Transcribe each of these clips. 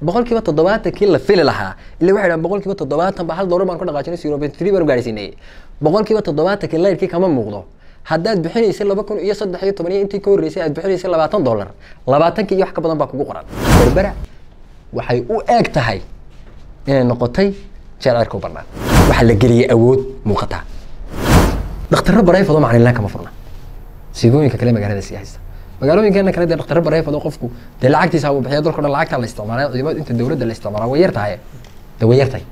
boqolkiiba toddobaatankii la fili lahaa ila waxay dhahan boqolkiiba toddobaatan ba hal doolar baan ku dhaqaajinay zero point three baan u gaadhsiinay boqolkiiba toddobaatankii layrkii kama muuqdo haddaad bixinaysay laba kun iyo saddex iyo toban iyo intii ka horreysay aad bixinaysay labaatan dollar labaatankii iyo wax ka badan baa kugu qoran berbera waxay u eeg tahay inay noqotay jeel cirka u bannaan waxaa la geliyey awood muuqata dhakhtarro barayfado macnilaan kama furna siigooyinka kale magaalada sii haysta magaalooyinkeena kale dee dhakhtarro barayfado qofku dee lacagtiisa buu bixiya dalka o dhan lacagtaa la isticmaalay ciidamada inta dowladda la isticmaalaa way yar tahay dee way yar tahay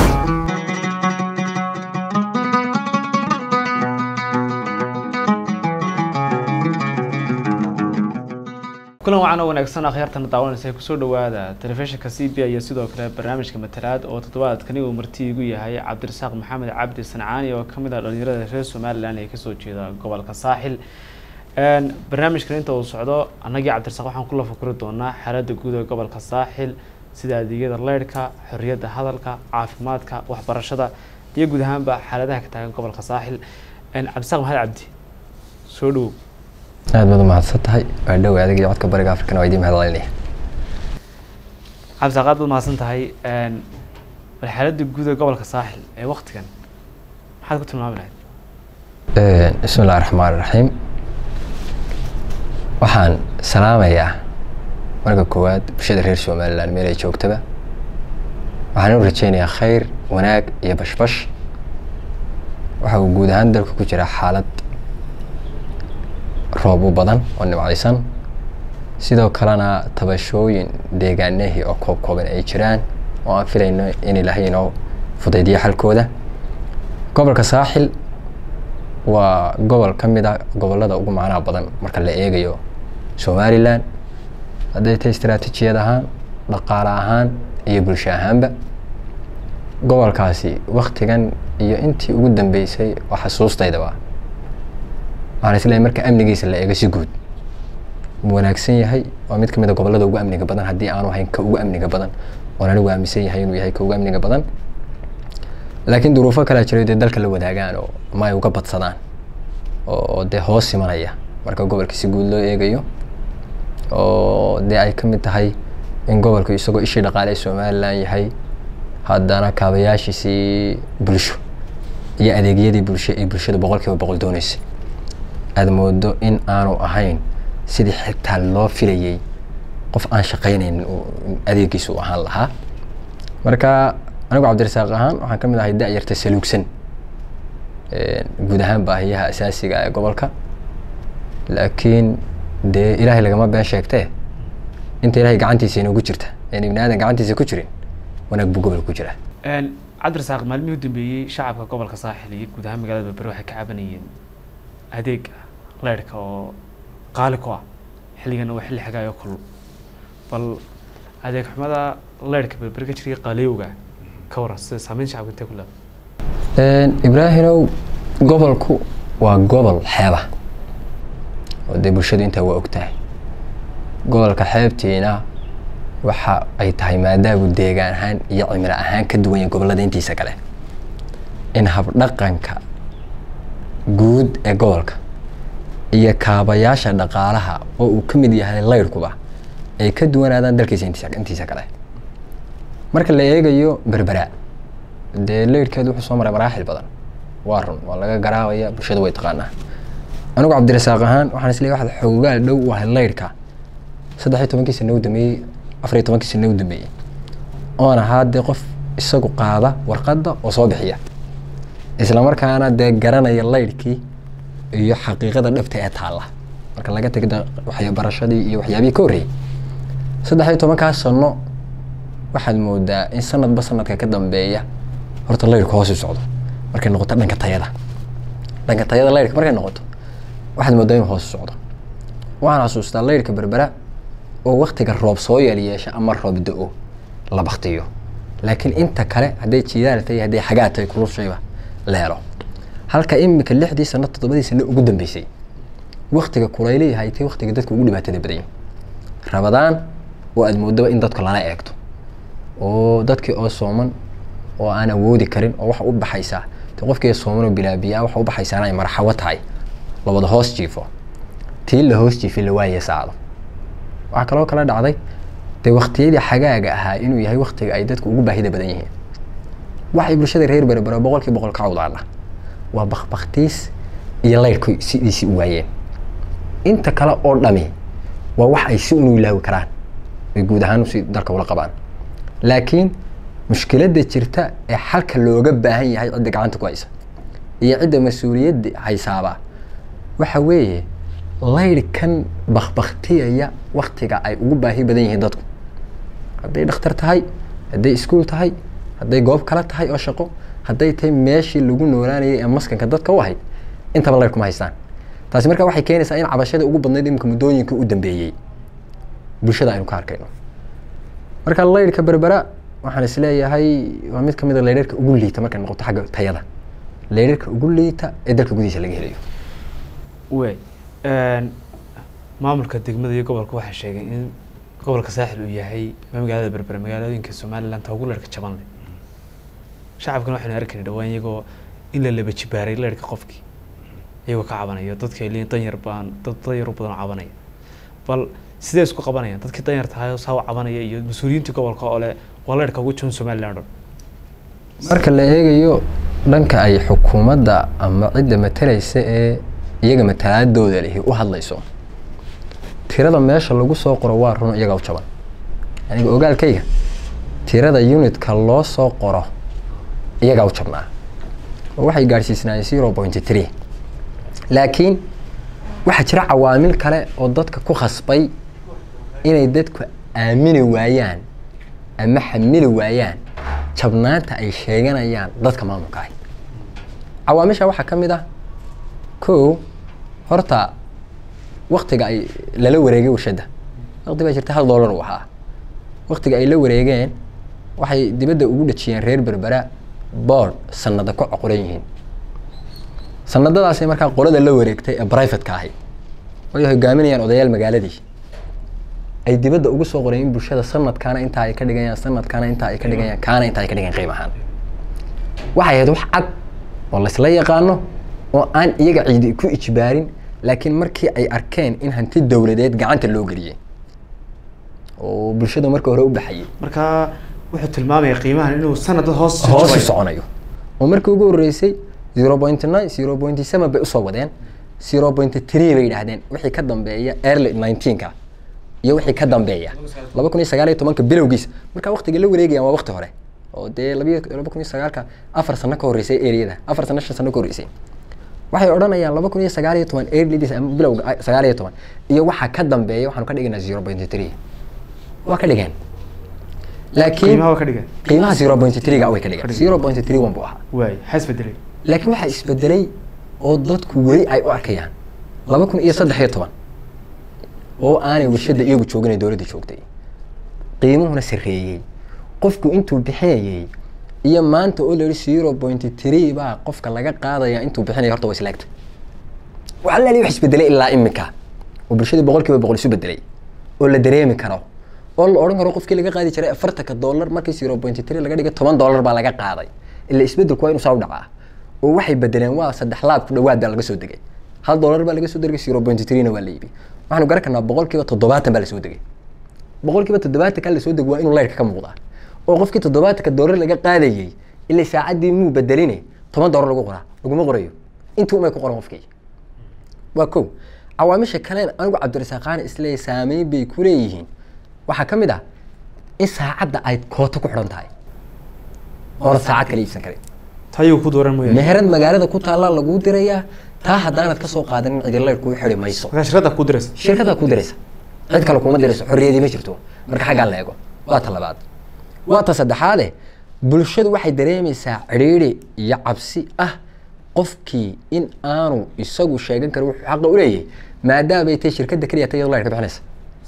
kulan wacan oo wanaagsan akhyaartana daawanaysa kusoo dhawaada telefishinka c b iyo sidoo kale barnaamijka matalaad oo toddobaadkani uu marti igu yahay cabdirasaaq maxamed cabdi sancaani oo kamid ah dhalinyarada reer somalilan ee kasoo jeeda gobolka saaxil barnaamijkan inta uu socdo annagii cabdirasaaq waxaan kula fakuri doonaa xaaladda guud ee gobolka saaxil sida adeegyada leyrhka xorriyadda hadalka caafimaadka waxbarashada iyo guud ahaanba xaaladaha ka taagan gobolka saaxil cabdirasaaq maxamed cabdi soo dhawow aad baad u mahadsan tahay waa dhow adig iyo codka bariga afrikana waa idiin mahad celinaya cabdirasaaq aad baad mahadsan tahay bal xaaladda guud ee gobolka saaxil ee waktigan maxaad ku tilmaami lahayd bismi illahi raxmaan iraxiim waxaan salaamayaa marka koowaad bulshada reer somalilan meel ay joogtaba waxaan u rajeynayaa khayr wanaag iyo bashbash waxa uu guud ahaan dalka ku jiraa xaalad roob u badan oo nimcaysan sidoo kalena tabashooyin deegaanahii oo koob kooban ay jiraan oo aan filayno in ilaahay inoo fudaydiyo xalkooda gobolka saaxil waa gobol ka mid a gobolada ugu macnaha badan marka la eegayo somalilan hadday tahay istaraatiijiyad ahaan dhaqaale ahaan iyo bulsho ahaanba gobolkaasi waktigan iyo intii ugu dambeysay oo xasuustaydaba waxaan isleeyahay marka amnigiisa la eego si guud wuu wanaagsan yahay waa mid kamid a gobolada ugu amniga badan haddii aanu ahayn ka ugu amniga badan oon anigu aaminsan yahay inuu yahay ka ugu amniga badan laakiin duruufo kalaa jiray dee dalka la wadaagaan oo ma ay uga badsadaan oo dee hoos imanaya marka gobolka si guud loo eegayo oo dee ay kamid tahay in gobolku isagoo ishii dhaqaale ee somalilan yahay haddana kaabayaashiisii bulsho iyo adeegyadii bulsho ee bulshada boqol kiiba boqol dooneysay aada moodo in aanu ahayn sidii xitaa loo filayay qof aan shaqaynayn adeegiisa u ahaan lahaa marka anigu cabdirasaaq ahaan waxaan kamid ahay da-yarta saluugsan guud ahaan baahiyaha asaasiga ee gobolka laakiin dee ilaahay lagama been sheegtee inta ilahay gacantiisa inoogu jirta een ibni aadan gacantiisa ku jirin wanaag buu gobol ku jira cabdirasaaq maalmihii u dambeeyey shacabka gobolka saaxil iyo guud ahaan magaalada berbere waxay ka cabanayeen adeega leyrhka oo qaali ku ah xilligan waa xilli xagaayo kulul bal adeeg xumada leyrhka berbere ka jiray qaaliyowga ka waran sida saameyn shacabka intee ku leedahay ibraahimow gobolku waa gobol xeeba oo dee bulshadu intaa waa og tahay gobolka xeebtiina waxa ay tahay maadaamu deegaan ahaan iyo cimilo ahaan ka duwan yahay gobollada intiisa kale in habdhaqanka guud ee gobolka iyo kaabayaasha dhaqaalaha oo uu ka mid yahay leyrhkuba ay ka duwanaadaan dalkiisa intiisa intiisa kale marka la eegayo berbera dee leyrhkeedu wuxuu soo maray maraaxil badan waa run waa laga garaabaya bulshada way taqaanaa anigu cabdirasaaq ahaan waxaan isleeyahay waxaad xoogaal dhow u ahay leyrhka saddex iyo tobankii sana u dambeeyey afar iyo tobankii sana u dambeeyey oon ahaa dee qof isagu qaada warqadda oo soo bixiya islamarkaana dee garanaya leyrhkii iyo xaqiiqada dhabta ee taalla marka laga tegda waxbarashadii iyo waxyaabihii ka horreeyey saddex iyo tobankaas sano waxaad moodaa in sanadba sanadka ka dambeeya horta leyrhka hoos u socdo markay noqoto dhanka tayada dhanka tayada leyrhka markay noqoto waxaad moodaa inuu hoos u socdo waxaan xasuustaa leyrhka berbera oo waktiga roob soo yeel yeesha ama roob da-o la baktiyo laakiin inta kale hadday jiidaal tahay hadday xagaa tahay kulushayba la helo halka imika lixdii sano toddobadii sano ugu dambeysay waktiga kulaylayahay tay waktiga dadka ugu dhibaatada badanya rabadaan oo aada moodaba in dadka lala eegto oo dadkii oo sooman oo aan awoodi karin oo waxa u baxaysaa te qofkii sooman oo bilaabiyaa waxa u baxaysaana ay marxawo tahay la wada hoos jiifo tii la hoos jiifay la waaye saacdo waxaa kaloo kala dhacday dee waktiyadii xagaaga ahaa inuu yahay waktiga ay dadku ugu baahida badan yihiin waxay bulshada reer berbera boqolkii boqol ka cawdaana waa bakbaktiis iyo laydhku sidiisii u waayeen inta kale oo dhami waa wax ay si unu ilaawi karaan ay guud ahaan si dalka ula qabaan laakiin mushkiladda jirta ee xalka looga baahan yahay cidda gacanta ku haysa iyo cidda mas-uuliyadda haysaaba waxa weeye laydhkan bakbaktiyaya waktiga ay ugu baahi badan yihiin dadku hadday dhakhtar tahay hadday iskuul tahay hadday goob kale tahay oo shaqo hadday tahay meeshii lagu noolaanayay ee maskanka dadka u ahayd intaba laydh kuma haystaan taasi marka waxay keenaysaa in cabashada ugu badnayd iminka muddooyinkii u dambeeyey bulshada aynu ka arkayno marka laydhka berbera waxaan isleeyahay waa mid kamid a laydharka ugu liita markay noqoto xagga tayada laydharka ugu liita ee dalka gudihiisa laga helayo wey maamulka degmada iyo gobolka waxay sheegeen in gobolka saaxil uu yahay ama magaalada berbera magaalooyinka somaliland ta ugu leerhka jaban leh shacabkana waxaynu arkayna dhawaan iyagoo in la laba jibaaray leerhka qofkii iyagoo ka cabanaya dadka ay leeyihin danyar baan dad danyar u badan oo cabanaya bal sidee isku qabanayaan dadkii danyar tahay saa u cabanaya iyo mas-uuliyiintii gobolka oo leh waa leerhka ugu jaban somaliland oo marka la eegayo dhanka ay xukuumadda ama cidda matalaysa ee iyaga matalaadooda lihi u hadlayso tirada meesha lagu soo qoro waa run iyagaa u jaban aniga ogaalkayga tirada unitka loo soo qoro iyagaa u jabnaa oo waxay gaadhsiisnaayeen zero point three laakiin waxaa jira cawaamil kale oo dadka ku khasbay inay dadku aamini waayaan ama xamili waayaan jabnaanta ay sheeganayaan dadka maamulka ahi cawaamisha waxaa ka mid ah ko horta waktiga ay lala wareegay warshadda wakti baa jirta hal dollar uu ahaa waktiga ay la wareegeen waxay dibadda ugu dhajiyeen reer berbera board sanada ku coqoran yihiin sanadadaasay markaa qolada la wareegtay ee brivatka ahi way hogaaminayaan odayaal magaaladii ay dibadda ugu soo qoreen in bulshada sanadkaana intaa ay ka dhigayaan sanadkaana intaa ay ka dhigayaan kaana intaa ay ka dhigayan qiim ahaan waxay ahayd wax cad oo laysla yaqaano oo aan iyaga ciidi ku ijbaarin laakiin markii ay arkeen in hanti dowladeed gacanta loo geliyey oo bulshada marka hore u baxayay marka wuxuu tilmaamaya qiimahan inuu sanad hoos hoos u soconayo oo markii ugu horreysay zero point nine zero point seven bay usoo wadeen zero point three bay yidhaahdeen wixii ka dambeeya early nineteenka iyo wixii ka dambeeya laba kun iyo sagaal iyo tobanka bilowgiisa marka waktiga la wareegayaan waa wakti hore oo dee labiyo laba kun iyo sagaalka afar sano ka horreysay areada afar sano shan sano ka horreysay waxay odhanayaan laba kun iyo sagaal iyo toban earlydis ama bilowga sagaal iyo toban iyo waxaa ka dambeeya waxaanu ka dhigaynaa zero point three waa ka dhigeen laakiin qiimaha waa ka dhigeen qiimaha zero point three ga way ka dhigeen zero point three one buu ahaa waay maxaa isbedelay laakiin waxaa isbedelay oo dadku weli ay u arkayaan laba kun iyo saddex iyo toban oo aanay warshadda iyagu joogin ee dowladda joogtay qiimuhuna sarreeyey qofku intuu bixinayey iyo maanta oo la yihi zero point three baa qofka laga qaadaya intuu bixinaya horta waa islaagta waxa la wax isbedelay ilaa imika oo bulshadii boqol kiiba boqol isu bedelay oo la dareemi karo oo la odhan karo qofkii laga qaadi jiray afartanka dollar markii zero point three laga dhigay toban dollar baa laga qaaday ila isbedelku waa inuu saa u dhacaa oo waxay bedeleen waa saddex laab ku dhawaad baa laga soo degay hal dollar baa laga soo degay zero point three na waa la iibi waxaanu garan karnaa boqol kiiba toddobaatan baa lasoo degay boqol kiiba toddobaatanka lasoo degay waa inuu laydhka ka muuqdaa oo qofkii toddobaatanka dollar laga qaadayey ilaa saacaddii muu bedeline toban dollar lagu qoraa laguma qorayo intii umay ku qoran qofkii waa kow cawaamisha kalen anigu cabdirasaaqaani isleeyahy saameyn bay ku leeyihiin waxaa ka mid ah in saacadda ay kooto ku xidhan tahay oona saacad kala iibsan karin tayuu ku dooran mooyaane meherad magaalada ku taallaa laguu dirayaa taa haddaanad kasoo qaadanin cidilayr kuu xidhi mayso markaa shirkadda ku diraysa shirkadaa kuu diraysa cid kale kuma dirayso xorriyadii ma jirto marka xaggaa la eego waa ta labaad waa ta saddexaade bulshadu waxay dareemaysaa cidhiidhi iyo cabsi ah qofkii in aanu isagu sheegan karin wuxuu xaqa u leeyahay maadaamay tahay shirkadda keliya ta iyadoo laydhka bixinaysa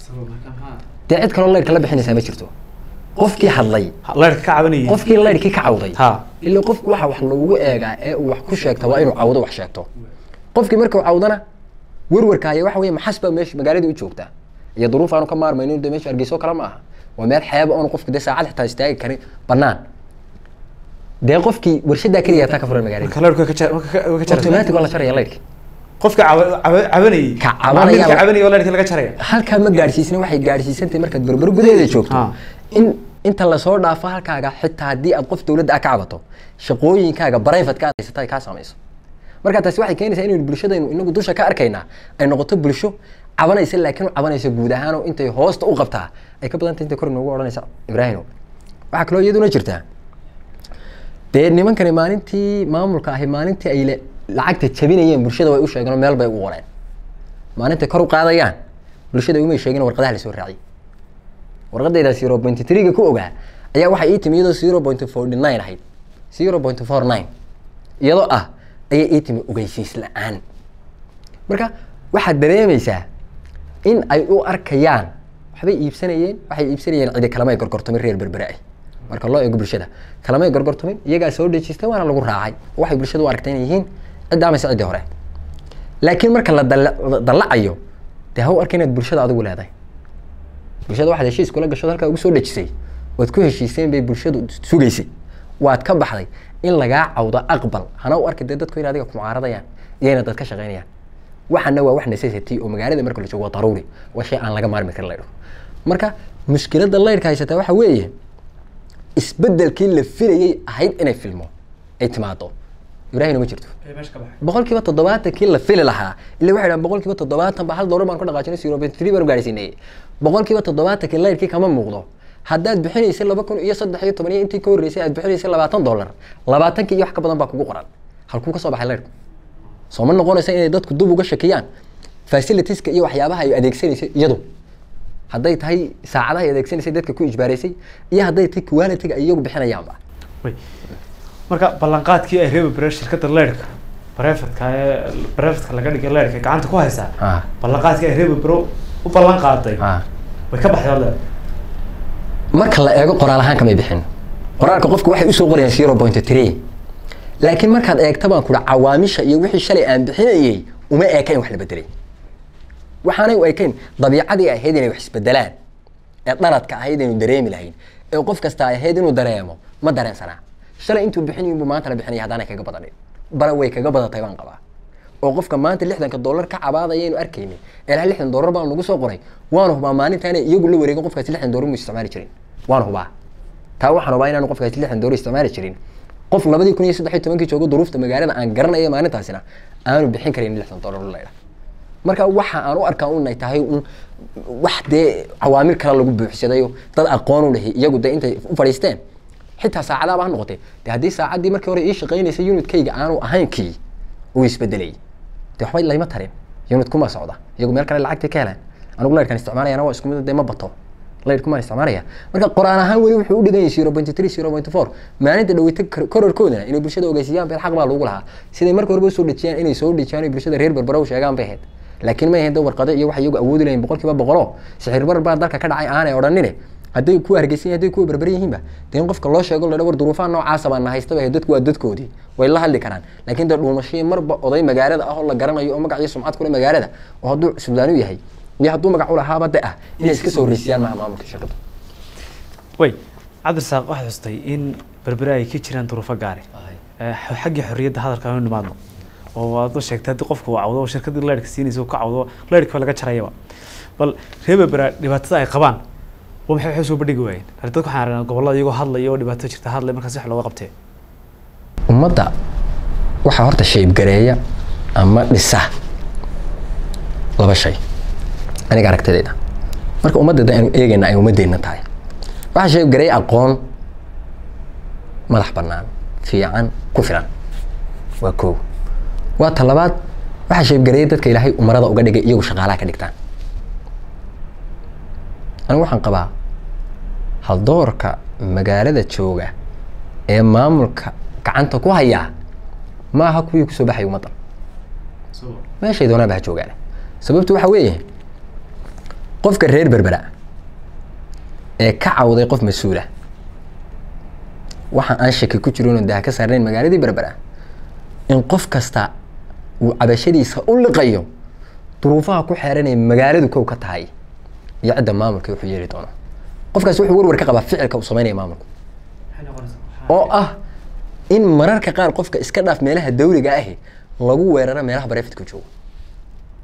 dee cid kaloo laydhka la bixinaysaa ma jirto qofkii hadlay leerka ka cabanayay qofkii laydhkii ka cawday ha ilaa qofku waxa wax lagu eegaa ee uu wax ku sheegta waa inuu cawdo wax sheegto qofkii markuu cawdana werwarkaaya waxa weeye maxas baa meesha magaaladii u joogtaa iyo duruuf aanu ka maarmayno de meesha hargeyso kale ma aha waa meel xeeba oonu qofku dee saacad xitaa istaagi karin banaan dee qofkii warshadaa keliya taa ka furan magaalada marka leerku way ka jar- way ka- way ka jaraysaa automatic waa la jaraya laydhki qofka caba- caba- cabanayay Ka cabanaya- macaamilka cabanayay oo leerkii laga jaraya halkaa ma gaadhsiisna waxay gaadhsiisantahay markaad berbero gudaheeda joogto Ah. in inta lasoo dhaafo halkaaga xitaa haddii aad qof dowladda ah ka cabato shaqooyinkaaga barayfatka aad haysata ay kaa saamayso marka taasi waxay keenaysaa inaynu bulshadaynu inagu dusha ka arkaynaa ay noqoto bulsho cabanaysa laakiin cabanaysa guud ahaanoo intay hoosta u qabtaa ay ka badantay intay kor inoogu odhanaysa ibraahimo waxaa kaloo iyaduna jirtaa dee nimankani maalintii maamulka ahi maalintii ay le- lacagta jabinayeen bulshada way u sheegeen oo meel bay u qoreen maalintay kor u qaadayaan bulshada umay sheegin warqadaha lasoo raaciyay warqadayda zero point three-ga ku ogaa ayaa waxay ii timi iyadoo zero point forty nine ahayd zero point four nine iyadoo ah ayay ii timi ogeysiis la-aan marka waxaad dareemaysaa in ay u arkayaan waxbay iibsanayeen waxay iibsanayeen cidi kalamay gorgortamin reer berbere ah marka loo eego bulshada kalamay gorgortamin iyagaa soo dhejistay waana lagu raacay waxay bulshada u aragtay inay yihiin cidda amase ciddii hore laakiin marka la dalla- la dallacayo dee ha u arka inaad bulshada adigu leedahay bulshada waxaad heshiis kula gasho halkaa ugu soo dhejisay waad ku heshiiseen bay bulshadu sugaysay waad ka baxday in lagaa cawdo aqbal hana u arki dee dadku in adiga ku mucaaradayaan iyo inaad dad ka shaqaynayaan waxana waa wax necessity oo magaalada marka la joogo waa daruuri waa shay aan laga maarmi karin laydho marka mushkiladda laydhka haysataa waxa weeye isbedelkii la filayay ahayd inay filmo ay timaado ibraahimna ma jirto boqolkiiba toddobaatankii la fili lahaa ila waxay dhahan boqolkiiba toddobaatan ba hal doolar baan ku dhaqaajinay zero point three baan gaarsiinay boqolkiiba toddobaatankii layrkii kama muuqdo haddaad bixinaysay laba kun iyo saddex iyo toban iyo intii ka horreysay aad bixinaysay labaatan doolar labaatankii iyo wax ka badan baa kugu qoran halkuu ka soo baxay layrku soo ma noqonaysa inay dadku dub uga shakiyaan facilitieska iyo waxyaabaha ay adeegsanaysay iyadu hadday tahay saacadaha ay adeegsanaysay dadka ku ijbaaraysay iyo hadday tahay quality-ga ay iyagu bixinayaanba Wey. marka ballanqaadkii ay reebi bareen shirkadda leerka barefadka ee barefadka laga dhigay leerka gacanta ku haysaa Ah. ballanqaadkii ay reebi baro u ballan qaaday Ah. way ka baxday leer marka la eego qoraal ahaan kamay bixin qoraalka qofku waxay usoo qorayaan zero point three laakiin markaad eegta baan kudha cawaamisha iyo wixii shalay aan bixinayay uma eekayn wax la bedelay waxaanay u ekayn dabiicadii ahayd inay wax isbedelaan ee dhaladka ahayd inuu dareemi lahayn ee qof kasta ay ahayd inuu dareemo ma dareensanaa shalay intuu bixinayin buu maanta la bixinaya haddaanay kaga badanin bara way kaga badatay baan qabaa oo qofka maanta lixdanka dollar ka cabaadaya aynu arkaynin ilaa lixdan dollar baan lagu soo qoray waana hubaa maalinta inay iyagu la wareegin qofkaasi lixdan dollar mu isticmaali jirin waana hubaa taa waxaan hubaa inaanu qofkaasi lixdan dollar isticmaali jirin qof labadii kun iyo saddex iyo tobankii joogo duruufta magaalada aan garanaya maalintaasina aanu bixin karin lixdan dollar laydha marka waxa aan u arkaa unay tahay un wax dee cawaamil kale lagu buuxsadayo dad aqoon u lehi iyagu dee intay u fadhiisteen xitaa saacadaaba ha noqotee de haddii saacaddii markii hore ii shaqaynaysay unitkayga aanu ahayn kii uu isbedelay de waxba layma tarin unit kuma socda iyagu meel kale lacagtay ka helaan anigu laydhkan isticmaalayana waa isku mid dee ma bato laydhkumaan isticmaalaya marka qoraan ahaan weli wuxuu u dhigan yahay zero point three zero point four maalinta dhaweyta kororkoodana inay bulshada ogeysiyaan beel xaq baa lagu lahaa siday marka horeba usoo dhejiyaan inay soo dhejiyaan ay bulshada reer berbera u sheegaan bay ahayd laakiin may ahayn dee warqado iyo waxay iyagu awoodi lahayn boqolkiiba boqolo sixir barar baa dalka ka dhacay aanay odhanine hadday kuwa hargeysan hadday kuwa berber yihiinba dee in qofka loo sheego ladha war duruufaha noocaasa baa na haysta bay ahayd dadku waa dadkoodii way la hadli karaan laakiin dee dhuumashii marba oday magaalada ah oo la garanayo oo magac iyo sumcad kule magaalada oo hadduu sudaan u yahay iyo hadduu magac u lahaaba de ah inay iska soo horreysiyaan maha maamulka shirkadda way cabdirasaaq waxaad xustay in berbere ay ka jiraan duruufo gaare Eh, xaggii xorriyadda hadalka aanu nimaadno oo waad u sheegtay haddii qofku uu cawdo oo shirkaddii leerhka siinaysa uu ka cawdo leerhka laga jarayaba bal reer berbera dhibaatada ay qabaan waa maxay waxay soo bandhigi waayeen hadi dadka waxaan aragnaa gobollada iyagoo hadlaya oo dhibaato jirta hadlay markaas wax looga qabtee ummadda waxaa horta shaybgareeya ama dhisa laba shay aniga aragtidayda marka ummadda da aynu eegayna ay ummadeenna tahay waxaa shaybgareeya aqoon madax bannaan fiican ku filan waa koow waa talabaad waxaa shaybgareeya dadka ilaahay umarada uga dhigay iyagu shaqaalaha ka dhigtaan anigu waxaan qabaa haldoorka magaalada jooga ee maamulka gacanta ku hayaa ma aha kuwii kusoo baxay ummaddan meeshay doonaanba ha joogaan sababtu waxa weeye qofka reer berbera ee ka cawday qof mas-uula waxa aan shaki ku jirin oo daha ka saarnayn magaaladii berbera in qof kasta uu cabashadiisa u liqayo duruufaha ku xeeranaya magaaladu kow ka tahay iyo cidda maamulka wuxuu yeeli doono qofkaas wuxuu warwar ka qabaa ficilka uu sameynaya maamulku oo ah in mararka qaar qofka iska dhaaf meelaha dawliga ahi lagu weeraro meelaha barefidka joogo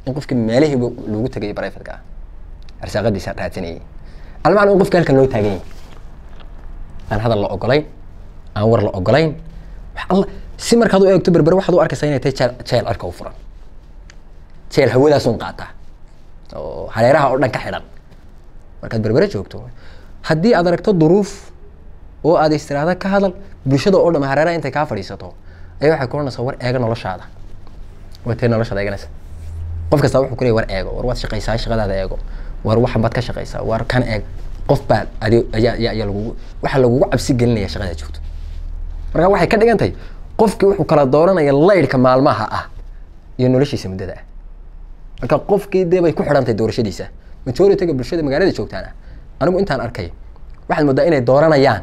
in qofkii meelihiiba loogu tegay brifatka ah arsaaqadiisa raadsanayay almacna in qofka halkan loo taagan yahay aan hadal la ogolayn aan war la ogolayn wax alla si markaad u eegto berbere waxaad u arkaysaa inay tahay jeel jeel cirka u furan jeel hawadaasun qaataa oo hareeraha oo dhan ka xidhan markaad berbere joogto haddii aad aragto duruuf oo aad istiraada ka hadal bulshada oo dham hareeraha intay kaa fadhiisato ayaa waxay ku oranaysaa war eega noloshaada waa tee noloshaada eeganaysa qof kasta wuxuu ku leeyahy war eego war waad shaqaysaa shaqadaada eego war waxan baad ka shaqaysaa war kan eeg qof baa adi ayaa ayaa ayaa lagugu waxaa lagugu cabsi gelinaya shaqada joogto marka waxay ka dhigan tahay qofkii wuxuu kala dooranaya laydhka maalmaha ah iyo noloshiisa muddada ah marka qofkii dee bay ku xidhan tahay doorashadiisa majority-ga bulshada magaalada joogtaana anigu intaan arkay waxaad moodaa inay dooranayaan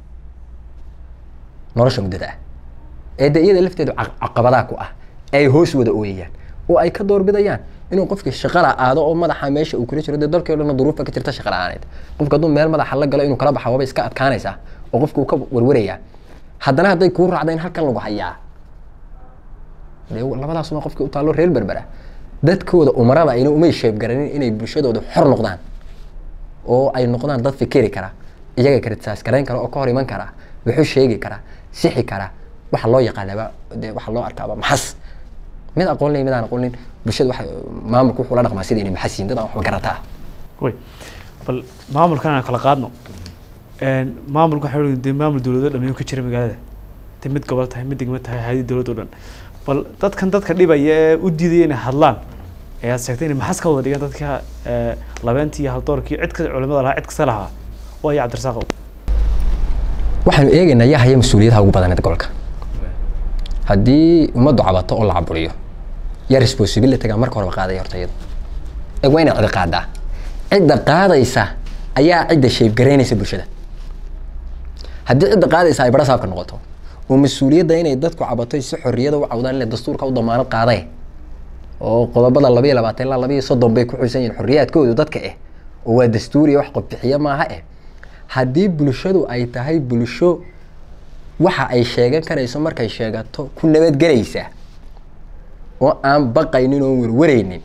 nolosha muddada ah ee de iyada lafteedu ca- caqabadaa ku ah ay hoos wada ooyayaan oo ay ka doorbidayaan inuu qofkii shaqala aado oo madaxa meesha uu kula jiro dee dalkii o dhanna duruufa ka jirta shaqa la-aaneed qofka hadduu meel madaxa la galo inuu kala baxa waaba iska adkaanaysaa oo qofki uu ka warwarayaa haddana hadday kuu raacda in halkan lagu hayaa dee labadaasuma qofkii u taallo reer berbera dadkooda umarada ayna umay sheebgaranin inay bulshadooda xor noqdaan oo ay noqdaan dad fikiri kara iyaga kritisaas garayn kara oo ka hor iman kara wuxuu sheegi kara sixi kara waxa loo yaqaanaba dee waxa loo arkaaba maxas mid aqoon leh mid aan aqoon leyn bulshada waxa maamulku wuxuu la dhaqmaa sida inay maxas yihiin dad aan waxba garataa way bal maamulkan aan kala qaadno Een, maamulka waxaa weeye dee maamul dowlado dhammeeyo ka jira magaalada dee mid gobol tahay mid degmo tahay hayadi dowlad oo dhan bal dadkan dadka dhibaya ee u diidaya inay hadlaan ayaad sheegtay inay maxas ka wada dhigaan dadka ee, labeentii iyo haldoorkii cid ka culimada lahaa cid kasta lahaa oo ay cabdirasaaqow waxaanu eegaynaa yaa haya mas-uuliyadaha ugu badaneed gobolka haddii ummaddu cabato oo la caburiyo yaa responsibilityga marka horeba qaadaya horta iyadu ee waa inay cidi qaadaa cidda qaadaysa ayaa cidda sheebgaraynaysa bulshada haddii cidda qaadaysa ay bara saabka noqoto oo mas-uuliyadda inay dadku cabato si xorriyada u cawdaan inay dastuurka u damaanad qaadee oo qodobada laba iyo labaatan ilaa laba iyo soddon bay ku xusan yihiin xorriyaadkoodu dadka eh oo waa dastuuriya wax qodbixiyo maaha eh haddii bulshadu ay tahay bulsho waxa ay sheegan karayso markay sheegato ku nabadgelaysa oo aan baqaynin oon werwaraynin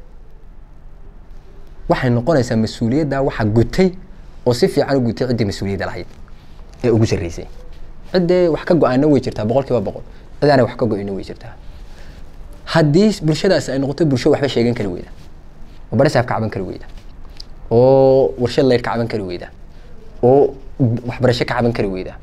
waxay noqonaysaa mas-uuliyadda waxa gutay oo si fiican u gutay ciddii mas-uuliyadda lahayd ee ugu sarreysay ciddee wax ka go-aana way jirtaa boqol kiiba boqol cidaana wax ka go-ina way jirtaa haddii bulshadaasi ay noqoto bulsho waxba sheegan kari weyda oo barisaaf ka caban kari weyda oo warshad leyd ka caban kari weyda oo waxbarasho ka caban kari weyda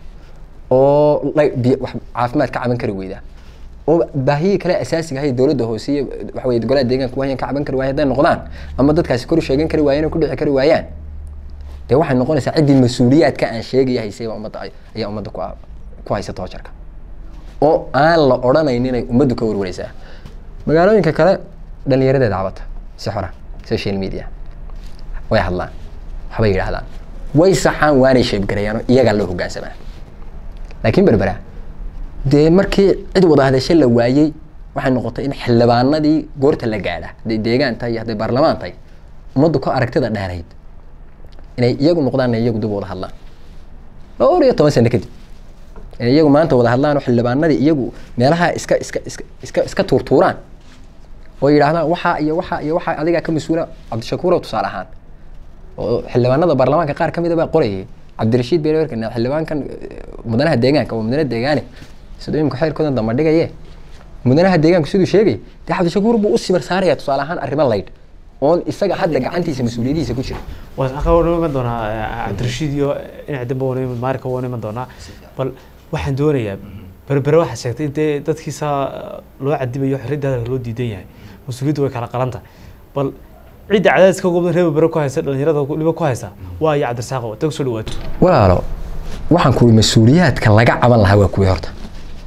oo lay- biyo- wax- caafimaad ka caban kari weyda oo baahiyii kale asaasiga ahay dowladda hoose iyo waxa weye golaha deegaanka waayan ka caban kari waaya hadday noqdaan ama dadkaasi kor u sheegan kari waayeen oo ku dhici kari waayaan dee waxay noqonaysaa ciddii mas-uuliyaadka aan sheegaya haysay baa ummadda ay- ayaa ummadda ku ku haysa toojarka oo aan la odhanayn inay ummaddu ka warwareysaa magaalooyinka kale dhalinyaradeeda cabata si xora social media way hadlaan waxbay yidhaahdaan way saxaan waanay sheebgarayaan oo iyagaa loo hogaansamaa laakiin berbera dee markii cid wada hadasho la waayey waxay noqotay in xildhibaanadii goorta la gaadha hadday deegaan tahay iyo hadday baarlamaan tahay ummaddu ka aragtida dheerayd inay iyagu noqdaan iyagu dib u wada hadlaan dhowr iyo toban sano kadib inay iyagu maanta wada hadlaan oo xildhibaanadii iyagu meelaha iska iska iska iska iska tuurtuuraan oo yidhaahdaan waxaa iyo waxaa iyo waxaa adigaa ka mas-uula cabdishakuurow tusaale ahaan oo xildhibaanada baarlamaanka qaar kamid a baa qorayay cabdirashiid beerwerkan xildhibaankan eh, mudanaha deegaanka waa mudane deegaane sidoo imika xeerkoodan damba dhigaye mudanaha deegaanku siduu sheegay dee cabdishakuur buu u simir saaraya tusaale ahaan arrimo laydh oon isaga hadda gacantiisa mas-uuliyadiisa ku jira waa wana iman doonaa eh, cabdirashiid iyo dhinac dambe wana iman maarika wana iman doonaa bal waxaan doonayaa berbere waxaad sheegtay in dee dadkiisa loo cadibayo xorriyadda hadalka loo diidan yahay mas-uuliyaddu way kala qalan tahay bal cidda cadaadiska gobda reer berbere ku haysa dhalinyarada waliba ku haysa waa iyo cabdirasaaqo hadda kusoo dhawaato walaalo waxaan ku mas-uuliyaadka laga caban lahaa waa kuwii horta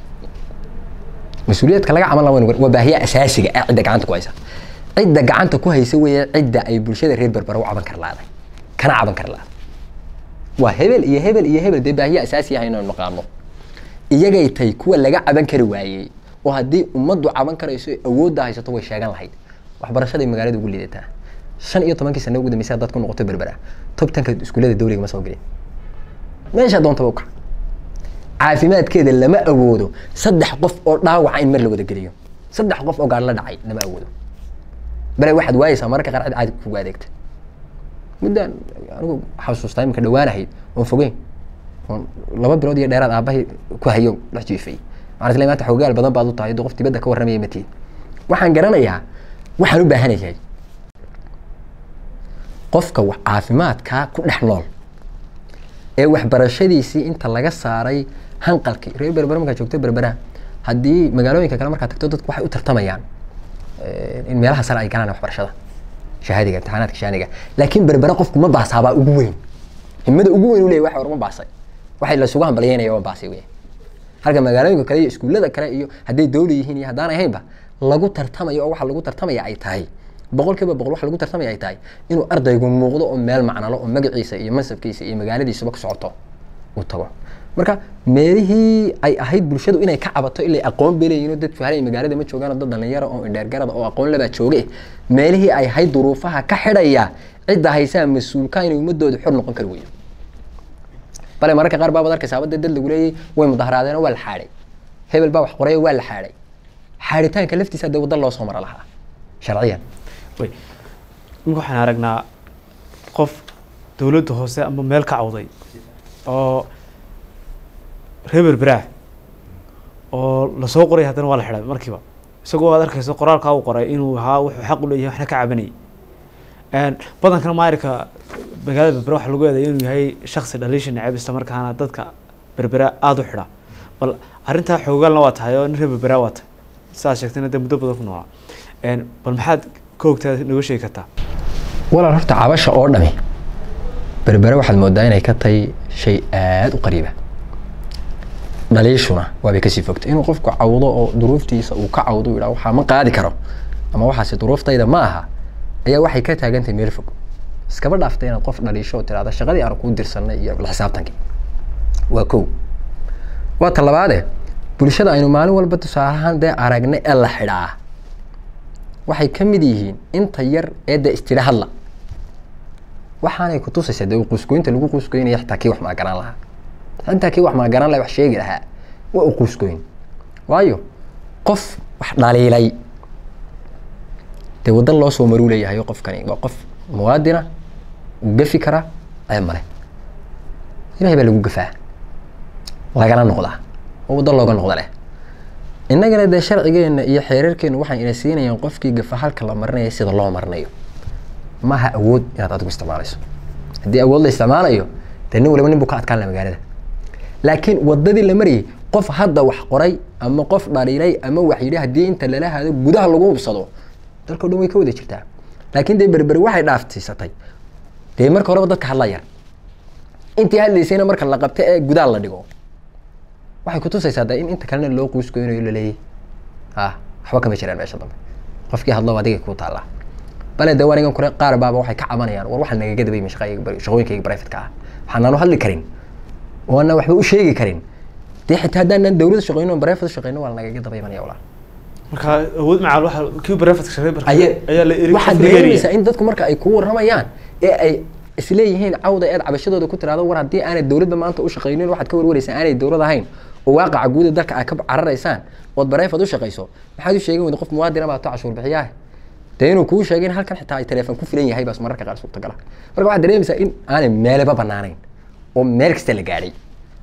mas-uuliyaadka laga caban lahaa waa- waa baahiya asaasiga ah cidda gacanta ku haysa cidda gacanta ku haysa weeye cidda ay bulshada reer berbera u caban kar laaday kana caban kar laaday waa hebel iyo hebel iyo hebel dee baahiya asaasi ah inaynu naqaano iyagay tay kuwa laga caban kari waayey oo haddii ummaddu caban karayso ay awoodda haysato way sheegan lahayd waxbarashaday magaalada ugu liidataa shan iyo tobankii sano ugu dambeysay haddaad ku noqoto berbera tobtanka iskuullada dowliga ma soo gelin meesha doontaba u kac caafimaadkeeda lama awoodo saddex qof oo dhaawaca in mar la wada geliyo saddex qof oo gaar la dhacay lama awoodo bale waxaad waayeysaa mararka qaar cid caadi kugu adeegta muddaan anigu xasuustaa iminka dhawaanahayd oon fogeyn oon laba bilood iyo dheeraad aabahay ku hayo dhex jiifay waxaan isleeyahay maanta xoogaal badan baad u tahay dee qof dibadda ka warramaya matiid waxaan garanayaa waxaan u baahanayahay qofka wax caafimaadkaa ku dhex nool ee waxbarashadiisii inta laga saaray hanqalkii reer berbera markaa joogto berbera haddii magaalooyinka kale markaa tagto dadku waxay u tartamayaan in meelaha sare ay galaan waxbarashada shahaadiga imtixaanaadka shahaadiga laakiin berbera qofku ma baasaabaa ugu weyn himada ugu weyn u leeyahy waxa war ma baasay waxay lasugu hambalyeynaya waa baasay weya halka magaalooyinka kale iyo iskuullada kale iyo hadday dawli yihiin iyo haddaan ahaynba lagu tartamayo oo waxa lagu tartamaya ay tahay boqol kiiba boqol waxa lagu tartamaya ay tahay inuu ardaygu muuqdo oo meel macnalo oo magaciisa iyo mansabkiisa iyo magaaladiisuba ku socoto uu tago marka meelihii ay ahayd bulshadu inay ka cabato ilay aqoon bay leeyihin dadku halay magaalada ma joogaan dad dhalinyaro oo indheergarada oo aqoon lebaa jooge meelihii ay ahayd duruufaha ka xidhaya cidda haysaa mas-uulka inay ummadooda xor noqon kari weyo bale mararka qaar baabaad arkaysaa dee dad lagu leeyay way mudaharaadeen oo waa la xaadhay hebel baa wax qoray waa la xaadhay xaadhitaanka laftiisa dee wadda loo soo mara lahaa sharciyan way imika waxaan aragnaa qof dowladda hoose ama meel ka cawday oo reer berberaah oo lasoo qoray haddana waa la xidhay markiiba isagoo aad arkayso qoraalkaa uu qoray inuu ahaa wuxuu xaq u leeyahay waxna ka cabanayay badankana maarika magaalada berbera waxaa lagu eeday inuu yahay shaksi dhaliisha neceb isla markaana dadka berbera aada u xidha bal arrintaa xoogaalna waa tahay oo nin reer berbera waa tahay sidaad sheegtayna dee muddo badan ku noolaa bal maxaad ka ogtaa nooga sheegi kartaa walaal horta cabasha oo dhami berbere waxaad moodaa inay ka tahay shay aada u qariiba dhaliishuna waabay kasii fogtay inuu qofku cawdo oo duruuftiisa uu ka cawdo u yidhaha waxaa ma qaadi karo ama waxaasi duruuftayda ma aha ayaa waxay ka taagantahay meel fog iskaba dhaaftay inaad qof dhaliisho oo tirahda shaqadii aan kuu dirsanay iyo la xisaabtankii waa kow waa ta labaade bulshada aynu maalin walba tusaalahaan dee aragnay ee la xidhaa waxay ka mid yihiin inta yar ee dee istidha hadla waxaanay kutusaysaa dee quuskooyinta lagu quuskooynaya xitaa kii wax maagaraan lahaa intaa kii wax maagaraan laha wax sheegi lahaa waa u quuskooyin waayo qof wax dhaliilay dee waddan loo soo maruu leeyahay qofkani waa qof muwaadina uu gafi karaa ceeb male ilahay baa lagu gafaa lagana noqdaa oo waddan looga noqda leh innagana dee sharcigeena iyo xeerarkeenu waxay ina siinayaan qofkii gafa halka la marinaya sida loo marinayo maaha awood inaad adigu isticmaalayso haddii awood la isticmaalayo dee nin waliba nin buu ka adkaan laha magaalada laakiin wadadii la marayay qof hadda wax qoray ama qof dhaliilay ama wax yidhi haddii inta lala hado gudaha lagu hubsado dalkao dhan way ka wada jirtaa laakiin dee berberi waxay dhaaftiisatay dee marka horeba dadka hadla yar intii hadlaysayna marka la qabta ee gudaha la dhigo waxay kutusaysaa de in inta kalena loo quuskooynayo laleeyahy ha waxba kama jiraan meesha dambe qofkii hadlo adiga ku taallaa bale de anigan kore qaar baaba waxay ka cabanayaan war waxaa nagaga dabayma shaqooyinkayga brifatka ah waxaanaanu hadli karin oo aanan waxba u sheegi karin dee xitaa haddaanan dawlada shaqeyno brifat shaqeyno waa nagaga dabaymanaya walaa marka awood macaal waxa kii barefadka shaqeey Aye- ayaa la eri waxaad dareemaysaa in dadku marka ay ku warramayaan ee ay isleeyihiin cawda eed cabashadooda ku tiraado war haddii aanay dowladda maanta u shaqaynin waxaad ka warwareysaa aanay dowlad ahayn oo waaqaca guuda dalka aad ka cararaysaan ood bareefad u shaqayso maxaad u sheegin weyda qof muwaadina baa to cashuur bixiyaah dee inuu kuu sheegay in halkan xitaa ay teleefon ku filan yahay baas mararka qaar suurtagala marka waxaad dareemaysaa in aanay meeleba banaanayn oo meel kasta la gaadhay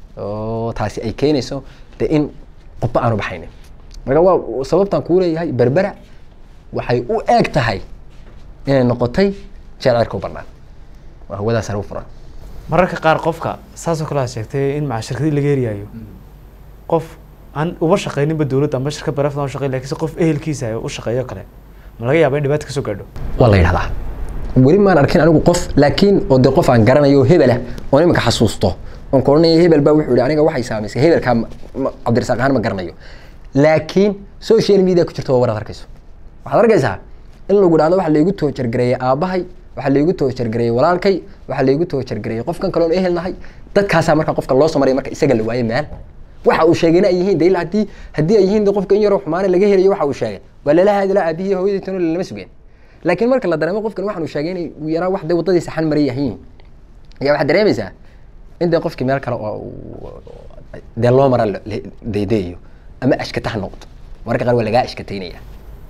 oo taasi ay keenayso de in qofba aanu baxaynin marka waa sababtaan kuu leeyahay berbera waxay u eeg tahay inay noqotay jecelka u banaan waa hawadaas u furan mararka qaar qofka saasoo kale aad sheegtay in maca shirkadii laga eriyaayo qof aan uba shaqayninba dowladda amba shirkad barefad aan u shaqeyn lakiinse qof ehelkiisa u shaqeeyo kale ma laga yaaba in dhibaata kasoo gaadho waa la yidhahdaa weli maan arkin anigu qof laakiin oo de qof aan garanayo oo hebela oo imika xasuusto oon koranaya hebel baa wuxuu yihi aniga waxay saamaysay hebelkaa ma- ma- cabdirasaaq ahaan ma garanayo laakiin social media ku jirta waa war aad arkayso waxaad arkaysaa in lagu dhahdo waxa laygu toojargareeyey aabbahay waxa laygu toojargareeyey walaalkay waxa laygu toojargareeyey qofkan kaloon ehel nahay dadkaasaa marka qofka loo soo maraya marka isaga la waaye meel waxa uu sheegayna ay yihiin de ilaa haddii haddii ay yihiin de qofka in yaroo xumaane laga helayo waxa uu sheegay waa lala hadla aabihii hooyadii tano lalama sugeen laakiin marka la dareemo qofkan waxaan uu sheegay inay uu yaraa wax de waddadii saxan maray yahiin ayaa waxaad dareemaysaa in dee qofkii meel kale oo uu- dee loo mara la- la- daydayayo ama ashkata ha noqdo mararka qaar waa lagaa ashkataynaya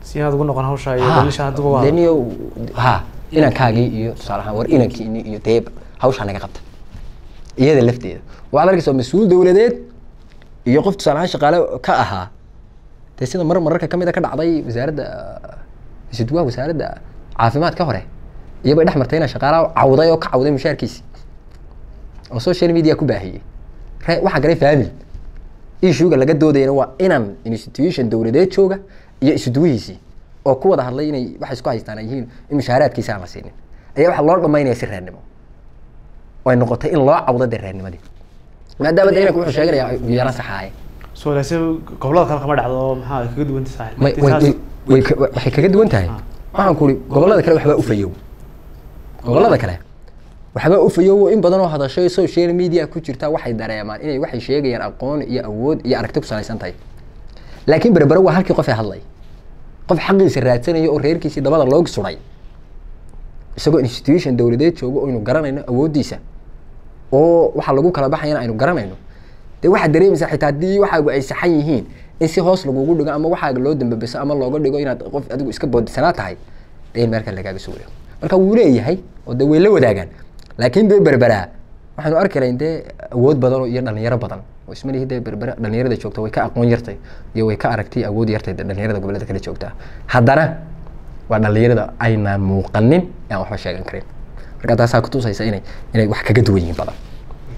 si inaad ugu noqon hawsha iyo Ha, daliisha hadduba waa dee niyo ha inankaagii iyo tusaale ahaan war inankiini iyo dee hawshaa naga qabta iyada lafteeda waxaad arkaysaa mas-uul dowladeed iyo qof tusaale ahaan shaqaale ka ahaa dee sida mar mararka kamid a ka dhacday wasaaradda isudwaha wasaaradda caafimaadka hore iyabay dhex martay inaa shaqaalaha cawday oo ka cawday mushaarkiisi oo social media ku baahiyey re waxaa galay family issuega laga doodayana waa inan institution dowladeed jooga iyo isuduwihiisii oo ku wada hadlay inay waxay isku haystaan ay yihiin in mushaaraadkiisa aan la siinin ayaa waxaa loo dhamaynaya si reernimo oo ay noqotay in loo cawdo dee reernimadii maadaama de inanku wuxuu sheeganayaa yana saxaaye soo laakiin gobollada kale kama dhacdo maxaa ay kaga duwan tahay may way way- way ka- waxay kaga duwan tahay waxaan ku uri gobollada kale waxbaa ufayow gobollada kale waxbaa ufayow in badan oo hadashay social media ku jirta waxay dareemaan inay waxay sheegayaan aqoon iyo awood iyo aragti ku salaysan tahay laakiin berbere waa halkii qof ee hadlay qof xaqiisa raadsanaya oo reerkiisii dabada looga suray isagoo institution dowladeed joogo oo aynu garanayno awooddiisa oo waxaa lagu kala baxayana aynu garanayno dee waxaad dareemaysaa xitaa haddii waxaagu ay saxan yihiin in si hoos lagugu dhigo ama waxaaga loo dambabeso ama looga dhigo inaad qof adigu iska boodisanaa tahay dee in meelka lagaaga soo wareego marka wuu leeyahay oo dee way la wadaagaan laakiin dee berberaa waxaanu arki lahayn dee awood badan oo iyo dhalinyaro badan oo ismalihi dee berbera dhalinyarada joogta way ka aqoon yartay iyo way ka aragtay awood yartay dee dhalinyarada gobollada kale joogta haddana waa dhalinyarada aynaan muuqanin ee aan waxba sheegan karin marka taasaa kutusaysa inay inay wax kaga duwan yihiin badan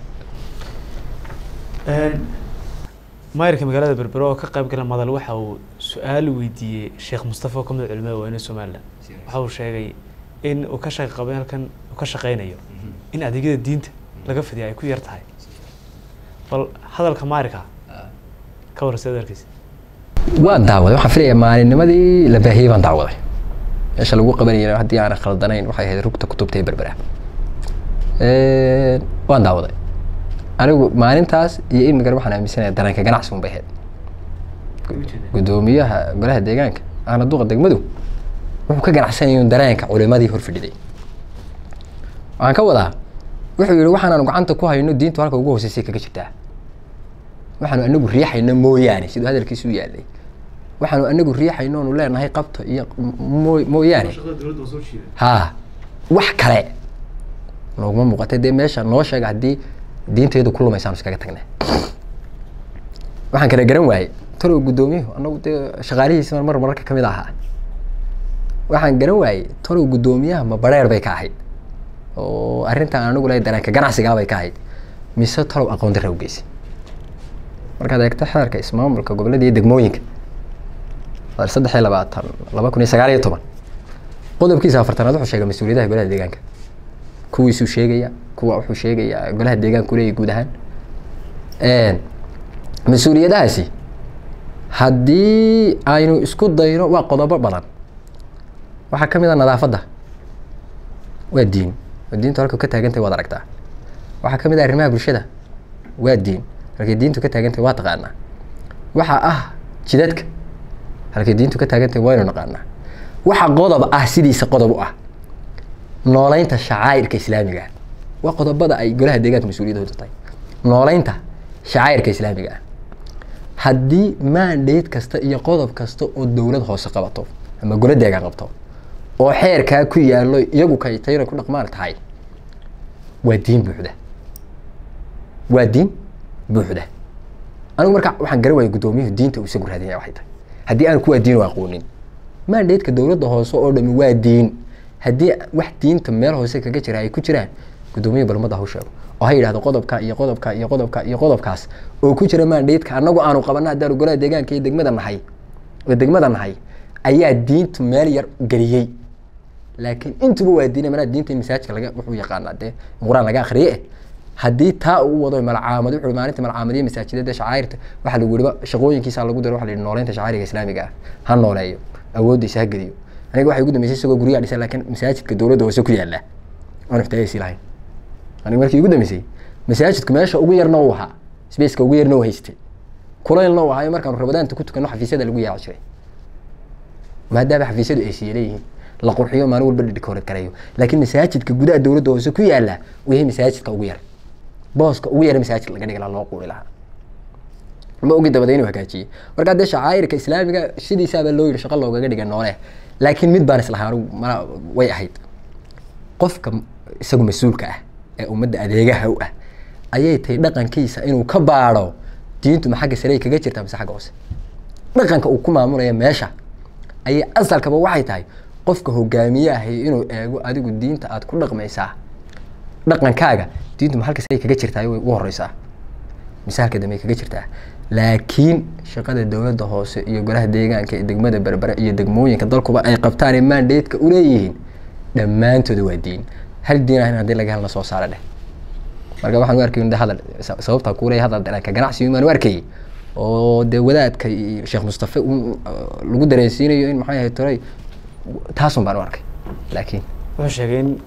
maayirka magaalada berbero oo ka qayb gala madal waxa uu su-aal weydiiyey sheekh mustafa oo kamid culimada waaweyne somalilan waxa uu sheegay in uu ka shaqi qabay halkan uu ka shaqeynayo in adeegyada diinta laga fidiya ay ku yar tahay bal hadalka maayirka ka warrasa adeerkiisa waan daawaday waxaan filayaa maalinnimadii la baahiyey baan daawaday meesha lagu qabanayay haddii aanan khaldanayn waxay ahayd rugta kutubta ee berbera waan daawaday anigu maalintaas iyo imigan waxaan aaminsanaya dareenka ganacsi un bay ahayd guddoomiyaha golaha deegaanka ahna duqa degmadu wuxuu ka ganacsanaya un dareenka culimadii hor fadhiday waxaan ka wadaa wuxuu yihi waxaanaanu gacanta ku hayno diintu halka ugu hooseysay kaga jirtaa waxaanu anagu riixayno mooyaane siduu hadalkiisu u yaalay waxaanu anagu riixayno onu leenahay qabto iyo moo mooyaane ha wax kale nooguma muuqatay dee meesha noo sheega haddii diinteedu ku lumaysaanu iskaga tagnay waxaan kala garan waayey talow guddoomiyuhu anagu dee shaqaalihiisi mar mararka kamid ahaa waxaan garan waayey talow guddoomiyaha ma bareer bay ka ahayd oo arrintan anigu lehay dareenka ganacsigaa bay ka ahayd mise talow aqoon darra ugeysay markaad eegto xeerka ismaamulka gobollada iyo degmooyinka saddex iyo labaatan laba kun iyo sagaal iyo toban qodobkiisa afartanaad wuxuu sheegay mas-uuliyadaha golaha deegaanka kuwiisuu sheegaya kuwa wuxuu sheegayaa golaha deegaanku leeyahy guud ahaan mas-uuliyadahaasi haddii aynu isku dayno waa qodobo badan waxaa ka mid a nadaafadda waa diin oo diintu halka ka taagantahay waad aragtaa waxaa ka mid ah arrimaha bulshada waa diin halkay diintu ka taagantahay waa taqaanaa waxaa ah jidadka halkay diintu ka taagantahay waynu naqaanaa waxa qodob ah sidiisa qodob u ah nooleynta shacaa'irka islaamiga ah waa qodobada ay golaha deegaanka mas-uuliyadooda tahay nooleynta shacaa'irka islaamiga ah haddii mandate kasta iyo qodob kasta oo dowlad hoose qabato ama golo deegaan qabto oo xeerkaa ku yaallo iyagu kaytayna ku dhaqmaan tahay waa diin buuxda waa diin buuxda anigu marka waxaan garan waaya guddoomiyuhu diinta uu isagu raadinaya waxay tahay haddii aan kuwaa diin u aqoonin mandateeka dowladda hoose oo dhami waa diin haddii wax diinta meel hoose kaga jira ay ku jiraan guddoomiyuhu balmada ha u sheego oo ha yidhahdo qodobka iyo qodobka iyo qodobka iyo qodobkaas oo ku jira mandateeka annagu aanu qabana haddaanu golaha deegaanka iyo degmada nahay oo degmada nahay ayaa diintu meel yar geliyey laakiin intuba waa diina manaa diinta masaajidka laga wuxuu yaqaanaa dee qur-aan laga akriye eh haddii taa uu wado malcaamad wuxuu maalinta malcaamadiya masaajidada shacairta waxaa lagu yihi shaqooyinkiisa lagu daro waxa la yihi nooleynta shacairiga islaamiga ah ha nooleeyo awooddiisa ha geliyo aniga waxay ugu dambeysay isagoo guryaha dhisan laakiin masaajidka dowladda hoose ku yaala aan ixtiyaajisi lahayn aniga markii ugu dambeysay masaajidku meesha ugu yarna uu ahaa spaceka ugu yarna uu haystay kulaylna uu ahaayo markaanu rabadaanta ku tukano xafiisyada lagu yaaci jiray maadaama xafiisyadu ay siiya leeyihiin la qurxiyo maalin walba dhidhikoorad gareeyo laakiin masaajidka gudaha dowladda hoose ku yaala uu yahay masaajidka ugu yar booska ugu yara masaajid laga dhigi lahaa loo quuri lahaa ma ogi dabada inuu hagaajiyey markaa dee shacaa'irka islaamiga sidiisaabaa loo yidhi shaqo loogaga dhiga noole laakiin mid baan islahaa anigu mana way ahayd qofka isagu mas-uulka ah ee ummadda adeegaha u ah ayay tahay dhaqankiisa inuu ka baadho diintu ma xagga sarey kaga jirtaa mise xagga hoose dhaqanka uu ku maamulaya meesha ayay asalkaba waxay tahay qofka hogaamiye ahay inuu eego adigu diinta aad ku dhaqmaysaa dhaqankaaga diintu ma halka sarey kaga jirtaa way u horeysaa mise halka dambe kaga jirtaa laakiin shaqada dowladda hoose iyo golaha deegaanka ee degmada berbere iyo degmooyinka dalkuba ay qabtaan ee mandateeka uleeyihiin dhammaantooda waa diin hal diin ahayn haddii laga helna soo saara dheh marka waxaan u arkay in hadal sababta kuuley hadal dhanka ganacsiga baan u arkayay oo dee wadaadka iyo sheekh mustafe un lagu dareensiinayo in maxay ahayd toray taasun baan u arkay laakiin wuxuu sheegay in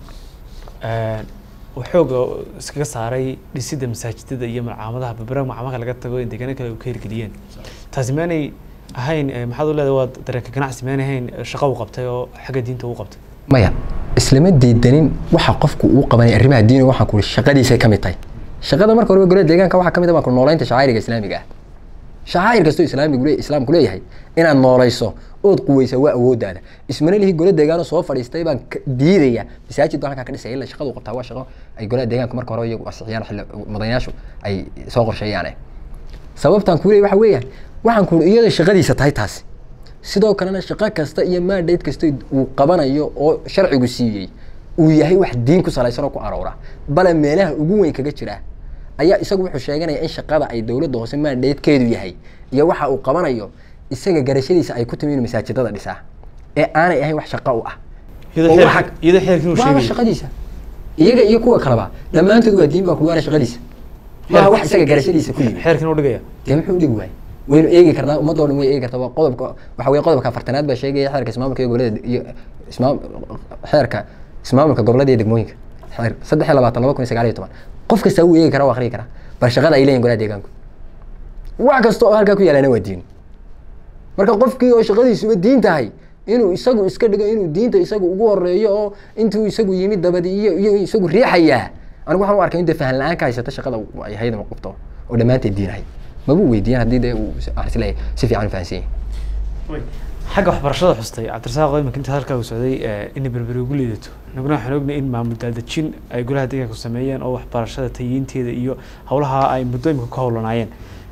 uu xooga iskaga saaray dhisidda masaajidada iyo malcaamadaha berbera macamaka laga tago in deegaano kale ka hirgeliyeen taasi maanay ahayn maxaad u leedahay waa dareenka ganacsi maanay ahayn shaqo uu qabtay oo xagga diinta uu qabtay maya islama diidanin waxa qofku uu qabanay arrimaha diiniga waxaan ku shaqadiisay ka mid tahay shaqada marka horeba golada deegaanka waxaa ka mid ah baan ku noolaynta shacairiga islaamiga ah shacair kastoo islaamigu le islaamku leeyahay inaad noolayso ood quweysa waa awooddaada ismana lihi gola deegaano soo fadhiistay baan diidaya masaajid baan halkaa ka dhisaya illa shaqadu qabtaa waa shaqo ay golaha deegaanka marka hore iyagu asixiyaan xilli madayaashu ay soo qorsheeyaane sababtaan ku leeyahay waxa weeyaan waxaan ku iyada shaqadiisa tahay taasi sidoo kalena shaqo kasta iyo mandate kasta uu qabanayo oo sharcigu siiyey uu yahay wax diin ku salaysan oo ku aroora bale meelaha ugu weyn kaga jira ayaa isagu wuxuu sheeganaya in shaqada ay dowladda hoose mandatekeedu yahay iyo waxa uu qabanayo isaga garashadiisa ay ku timi inuu masaajidada dhisaa ee aanay ahayn wax shaqo u ah iyadoo xeerka- iyadoo xeerkii uu waaba sheegay shaqadiisa iyaga iyo kuwa kaleba dhammaantood waa diin baa ku waana shaqadiisa waa wax isaga garashadiisa ku yimi xeerkiina u dhigaya dee muxuu dhigi waayey waynu eegi karnaa ummadoo dhan way eegi kartaa waa qodobka waxa weye qodobka afartanaad baa sheegaya xeerka ismaamulka iyo gobolada iyo ismaam xeerka ismaamulka gobolada iyo degmooyinka xeer saddex iyo labaatan laba kun iyo sagaal iyo toban qof kasta wuu eegi karaa waa akhriyi karaa bal shaqada ay leeyihin golaha deegaanku wax kasta oo halkaa ku yaalana waa diin marka qofkii oo shaqadiisuba diin tahay inuu isagu iska dhigo inuu diinta isagu ugu horeeyo oo intuu isagu yimid dabadi iyo iyo isagu riixayaa anigu waxaan u arkay in dee fahan la-aan ka haysata shaqada ay hayada ma qabto oo dhammaanteed diin ahay mabuu weydiiyan haddii dee uu aan isleeyahay si fiican u fahansan yahay xagga waxbarashada xustay cabdirasaaq imika inta halkaa uu socday inay berberi ugu liidato naguna waxaan ognay in maamul daadejin ay golaha deegaanku sameeyeen oo waxbarashada tayiinteeda iyo howlaha ay muddo imika ku howlanaayeen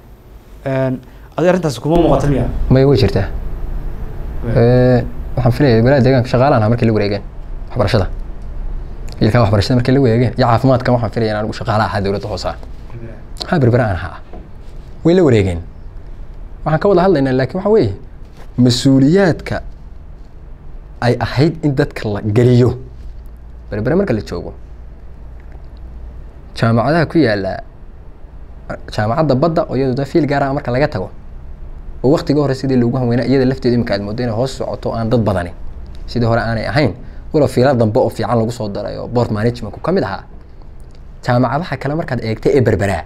adi arrintaasi kuma muuqata miya maya way jirtaa waxaan filaya golaha deegaanka shaqaalaan ahaa markii la wareegeen waxbarashada ilkaa waxbarashada markii la wareegeen iyo caafimaadkan waxaan filaya in anigu shaqaala ahaa dowladda hoose ah ha berbera aan ahaa way la wareegeen waxaan ka wada hadlaynaa laakiin waxa weeye mas-uuliyaadka ay ahayd in dadka la geliyo berbere marka la joogo jaamacadaha ku yaala jaamacadda badda oo iyadu da fiil gaar ah marka laga tago oo waktiga hore sidii loogu hanweynaa iyada lafteedu imika aad moodo inay hoos socoto aan dad badani sidii hore aanay ahayn walow fiila dambe oo fiican lagu soo daray oo board managementku ka mid ahaa jaamacadaha kale markaad eegta ee berberaa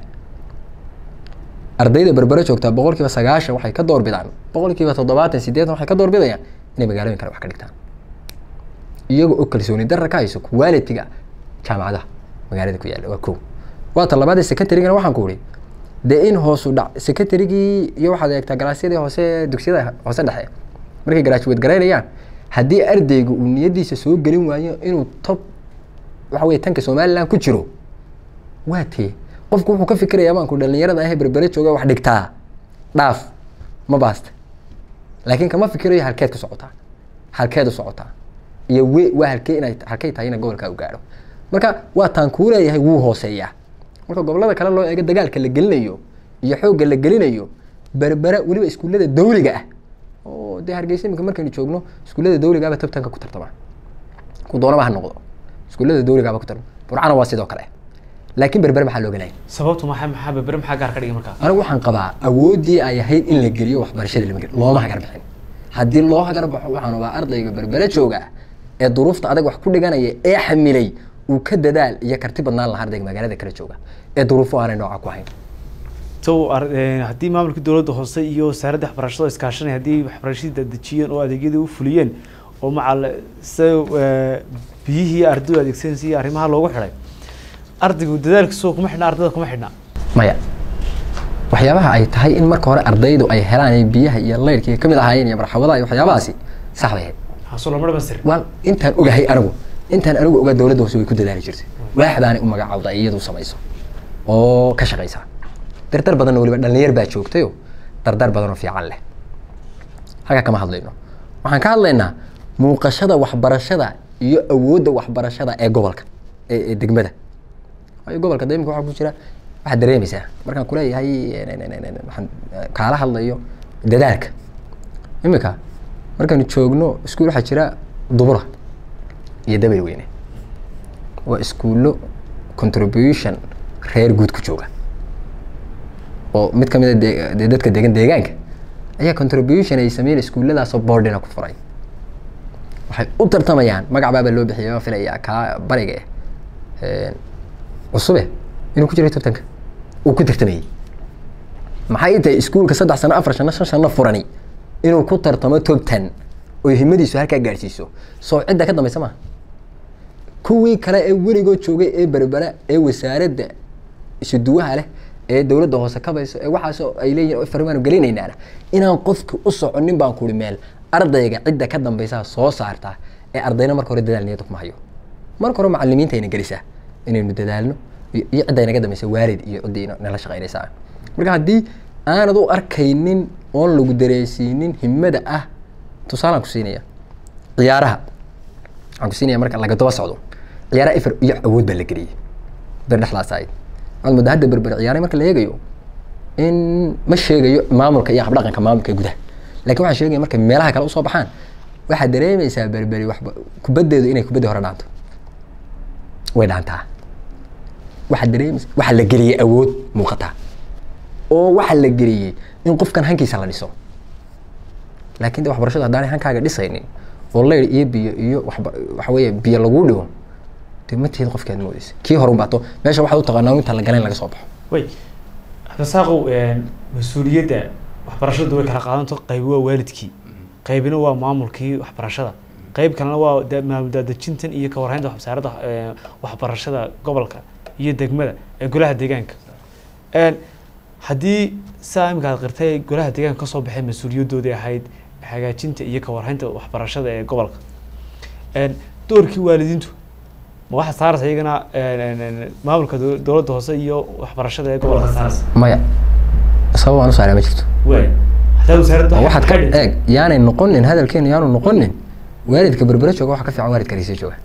ardayda berbere joogtaa boqol kiiba sagaashan waxay ka doorbidaan boqol kiiba toddobaatan sideetan waxay ka doorbidayaan inay magaalooyin kale wax ka dhigtaan iyaga oo kalsooni darra ka hayso quality-ga jaamacadaha magaalada ku yaalla waa kow waa ta labaad ee secondarygana waxaan ku ihi dee in hoosu dhac secondarygii iyo waxaad eegtaa galaasyadii hoose dugsiyada hoose dhexe markay graduate garaynayaan haddii ardayga uu niyadiisa soo gelin waayo inuu top waxa weye tanka somaliland ku jiro waa tee qofku wuxuu ka fikirayaa baanku dhalinyarada ahee berbere jooga wax dhigtaa dhaaf ma baasta laakiin kama fikirayo halkeed ku socotaa halkeed u socotaa iyo we waa halkee inay halkay tahay ina gobolkaa u gaadho marka waa taan kuu leeyahay wuu hooseeyaa marka gobolada kale loo eego dagaalka la gelinayo iyo xoogga la gelinayo berbera weliba iskuullada dawliga ah oo dee hargeysa imika markaynu joogno iskuullada dawligaaba tabtanka ku tartama ku doonaba ha noqdo iskuullada dawligaaba ku tartama burcana waa sidoo kale laakiin berbere maxaa looga laayay sababtu maxaa maxaa berbere maxaa gaar ka dhigay markaa anigu waxaan qabaa awooddii ay ahayd in la geliyo waxbarashada lama geliyo looma hagar bixin haddii loo hagar baxo waxaan rabaa ardayga berbere jooga ee duruufta adag wax ku dhiganaya ee xamilay uu ka dadaal iyo karti badnaan lahaa ardayga magaalada kale jooga ee duruufo aanay nooca ku hayn so haddii maamulka dowladda hoose iyo wasaaradda waxbarashada iskaashanay haddii waxbarashadii dadejiyeen oo adeegyadii u fuliyeen oo macal se biyihii ardaydu adeegsanaysa iyo arrimaha loogu xidhay ardaygu dadaalkiisoo kuma xidhna ardayda kuma xidhna maya waxyaabaha ay tahay in marka hore ardaydu ay helaan ee biyaha iyo leyrka iyo kamid ahaayeen iyo marxabadaha iyo waxyaabahaasi sax bay ahayd haso lama dhamastir waa intaan ogahay anigu intaan anigu ogaa dowladda hoose way ku dadaali jirtay waaxdaani u magacaawda ay iyadu samayso oo ka shaqaysa dardar badanna weliba dhalinyar baa joogtayo dardar badan oo fiican leh halkaa kama hadlayno waxaan ka hadlaynaa muuqashada waxbarashada iyo awoodda waxbarashada ee gobolka ee ee degmada waayo gobolka de imika waxaa ku jira waxaad dareemaysaa markaan kuleeyahay waxaan kaala hadlayo dadaalka imika markaanu joogno iskuul waxaa jira dubura iyo dabay weyne waa iskuullo contribution reer guud ku jooga oo mid kamid a de- dee dadka degan deegaanka ayaa contribution ay sameyn iskuulladaasoo boardina ku furay waxay u tartamayaan magac baaba loo bixiyay oo filaya kaa bariga eh cusube inuu ku jiray tartanka uu ku tartamayey maxay tahay iskuulka saddex sano afar sano shan sano furani inuu ku tartamo top ten oo himadiisu halkaa gaadhsiiso soo cidda ka dambaysa maaha kuwii kale ee weligood joogay ee berbera ee wasaaradda isuduwaha leh ee dowladda hoose kabayso ee waxaasoo ay leeyihin oo farmaanu gelinaynaana inaan qofki u soconin baan kuri meel ardayga cidda ka dambaysaa soo saartaa ee ardayna marka hore dadaal niyada kuma hayo marka hore macalimiinta ayna gelisaa inaynu dadaalno iyo iyo cidda inaga dambaysa waalid iyo ciddii ina- nala shaqaynaysaa marka haddii aanad u arkaynin oon lagu dareensiinin himada ah tusaalaan ku siinaya ciyaaraha waxaan ku siinaya marka laga daba socdo ciyaaraha ifar iyo awood baa la geliyey ber dhexdaas ahayd waxaad moodaa hadda berber ciyaaray marka la eegayo in ma sheegayo maamulka iyo habdhaqanka maamulka ee gudaha laakiin waxaan sheegaya markay meelaha kale usoo baxaan waxaad dareemaysaa berberi waxba kubaddeedu inay kubaddii hore dhaanto way dhaantaa waxaad dareemaysa waxaa la geliyey awood muuqata oo waxaa la geliyey in qofkan hankiisa la dhiso laakiin de waxbarashadu haddaanay hankaaga dhisaynin oo leyr iyo biyo iyo waxba waxa weeye biyo laguu dhigo de ma tihid qofkaad moodeysa kii hore unbaato meesha waxaad u taqaanaa inta la galayn laga soo baxo way cabdisaaqow mas-uuliyadda waxbarashadu way kala qaadanto qaybi waa waalidkii qaybina waa maamulkii waxbarashada qayb kalena waa da- maamul daadejintan iyo ka warhaynta wasaaradda eh, waxbarashada gobolka iyo degmada ee golaha deegaanka Een, haddii saa imika aad qirtay golaha deegaanka kasoo baxay mas-uuliyadoodii ahayd hagaajinta iyo ka warhaynta waxbarashada ee gobolka Een, doorkii waalidiintu ma waxaa saaraysa iyagana een, een, een, maamulka dow- dowladda hoose iyo waxbarashada ee gobolka saaraysa maya sabab aan u saaraa ma jirto waay hataa wasaaradda oo waxaad ka waxay dhintay. eeg yaanay noqonin hadalkeenu yaanu noqonin waalidka berbere jooga waxa ka fiican waalidka hargeysa jooga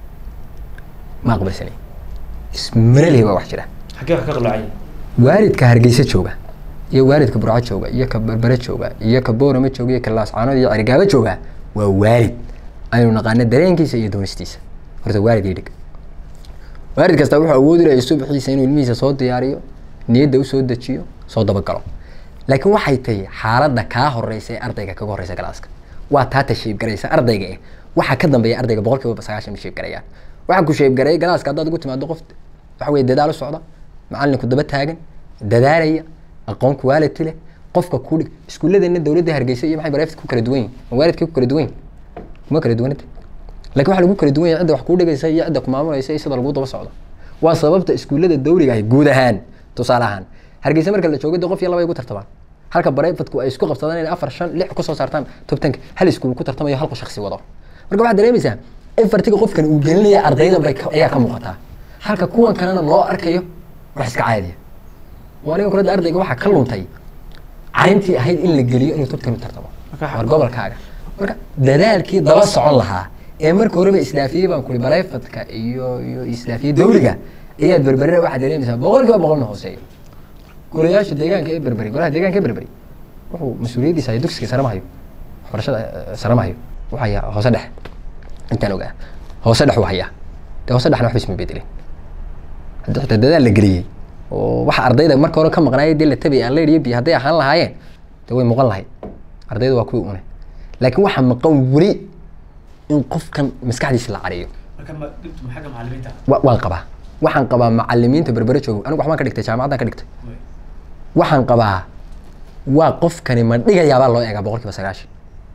ma aqbalsani ismaralihi baa wax jira xaggee wax ka qalloocay waalidka hargeysa jooga iyo waalidka burco jooga iyo ka berbere jooga iyo ka boorama jooga iyo ka laascaanood iyo cerigaabo jooga waa waalid aynu naqaano dareenkiisa iyo doonistiisa horta waalid iyo dhig waalid kasta wuxuu awoodi lahay subaxiisa inuu ilmihiisa soo diyaariyo niyadda usoo dejiyo soo dabagalo laakiin waxay tahay xaaladda kaa horeysa ee ardayga kaga horeysa galaaska waa taata sheebgaraysa ardayga eh waxaa ka dambeeya ardayga boqol kiiba sagaashan ma sheebgarayaan waxaa ku sheebgareeyay galaaska haddaad ugu timaado qof waxa weye dadaal u socda macalinku daba taagan dadaalaya aqoon quality leh qofka ku dhig iskuulladeena dowladda hargeysa iyo maxay bareefta ku kala duwan yihin ma waalidkii ku kala duwan yihin kuma kala duwanata laakiin waxaa lagu kala duwan yahay cidda wax kuu dhigaysa iyo cidda ku maamulaysa iyo sida lagu daba socdo waa sababta iskuullada dawliga ahi guud ahaan tusaale ahaan hargeysa marka la joogo de qof iyo laba ay ku tartamaan halka bareefadku ay isku qabsadaan inay afar shan lix kusoo saartaan tobtanka hal iskuul ku tartamayo hal shaksi wado marka waxaad dareemaysaa in fartiga qofkan uu gelinaya ardayda bay ka- ayaa ka muuqataa halka kuwan kalena loo arkayo wax iska caadiya waa aniga kulada ardayga waxaa ka luntay cayntii ahayd in la geliyo inuu tobtan u tartamo Marka- war gobolkaaga marka dadaalkii daba socon lahaa ee marka horeba isdaafiyey baan kuri bareefadka iyo iyo isdaafiyey dawliga ayaad berberina waxaad dareemaysaa boqol kiiba boqolna hooseeyo golayaasha deegaanka ee berberi golaha deegaanka ee berberi wuxuu mas-uuliyaddiisa hayo dugsiga sare ma hayo waxbarashada eh, sare ma hayo wuxuu hayaa hoose dhexe intaan ogaa hoose dhex uu hayaa dee hoose dhexna waxba isma bedelin haddii xitaa dadaal la geliyey oo waxa ardayda marka hore ka maqnaayay dee la tabay aan leer iyo biyo hadday ahaan lahaayeen dee way muuqan lahayd ardayda waa kuwii une laakiin waxaa maqan weli in qofkan maskaxdiisa la cariyo marka ma dhibtu ma xagga macallimiinta wa- waan qabaa waxaan qabaa macalimiinta berbere joogo anigu waxbaan ka dhigtay jaamacaddaan ka dhigtay waxaan qabaa waa qofkani ma dhigayaabaa loo eegaa boqol kiiba sagaashan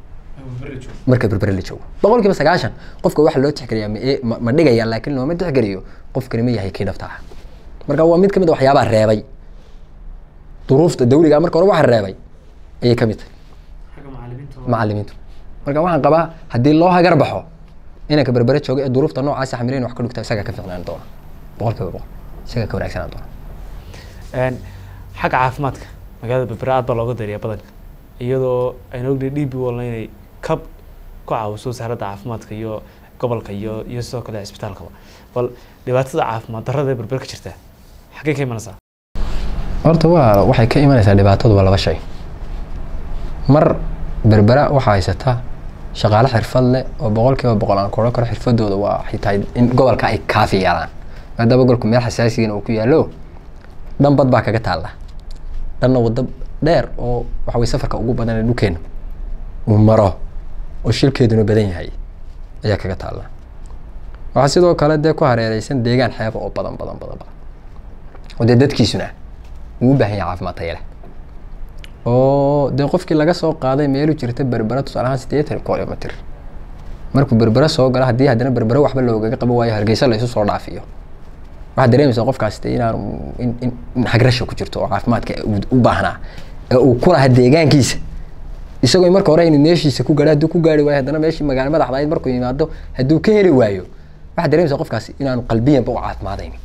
marka berbere la joogo boqol kiiba sagaashan qofka waxa loo tixgeliyaa ma ee- ma- ma dhigaya laakiin looma tixgeliyo qofkani ma yahay kii dhabta ah marka waa mid ka mid a waxyaabaha reebay duruufta dawliga marka hore waxa reebay ayay ka mid tahay xagga macallimiinta macallimiintu marka waxaan qabaa haddii loo hagar baxo inanka berbere jooga ee duruufta noocaasi xamileen wax ka dhugta isagaa ka fiicnaan doona boqol kiiba boqol isagaa ka wanaagsanaan doona Een, xagga caafimaadka magaalada berbera aad baa looga dariya badanka iyadoo aynu ognahay d b walna inay kab ku caawiso wasaaradda caafimaadka iyo gobolka iyo iyo sidoo kale cisbitaalkaba bal dhibaatada caafimaad darrada ee berber ka jirta xaggee ka imanaysaa horta waa waxay ka imanaysaa dhibaatadu waa laba shay mar berbera waxaa haysataa shaqaale xirfad leh oo boqol kiiba boqol aan koran karo xirfadooda waa waxay tahay in gobolka ay kaafi yeelaan maadaama gobolku meel xasaasigan uu ku yaallo dhan bad baa kaga taalla dhanna waddo dheer oo waxa weye safarka ugu badan ee dhulkeena uu maro oo shilkeeduna badan yahay ayaa kaga taalla waxaa sidoo kale dee ku hareereysan deegaan xeeba oo badan badan badan badan oo dee dadkiisuna uu u baahan yahay caafimaad tayo leh oo dee qofkii laga soo qaaday meelu jirta berbera tusaale ahaan siddeetan kilomitr markuu berbera soo galo haddii haddana berbera waxba loogaga qaban waayo hargeysa la isu soo dhaafiyo waxaad dareemaysaa qofkaas dee inaan in in in hagrasha ku jirto oo caafimaadka uu u baahnaa ee uu ku lahaa deegaankiisa isagoo marka hore aynu meeshiisa ku gaadho hadduu ku gaari waayo haddana meeshii magaalo madaxda ahayd markuu yimaado hadduu ka heli waayo waxaad dareemaysaa qofkaas inaanu qalbiyanba u caafimaadayn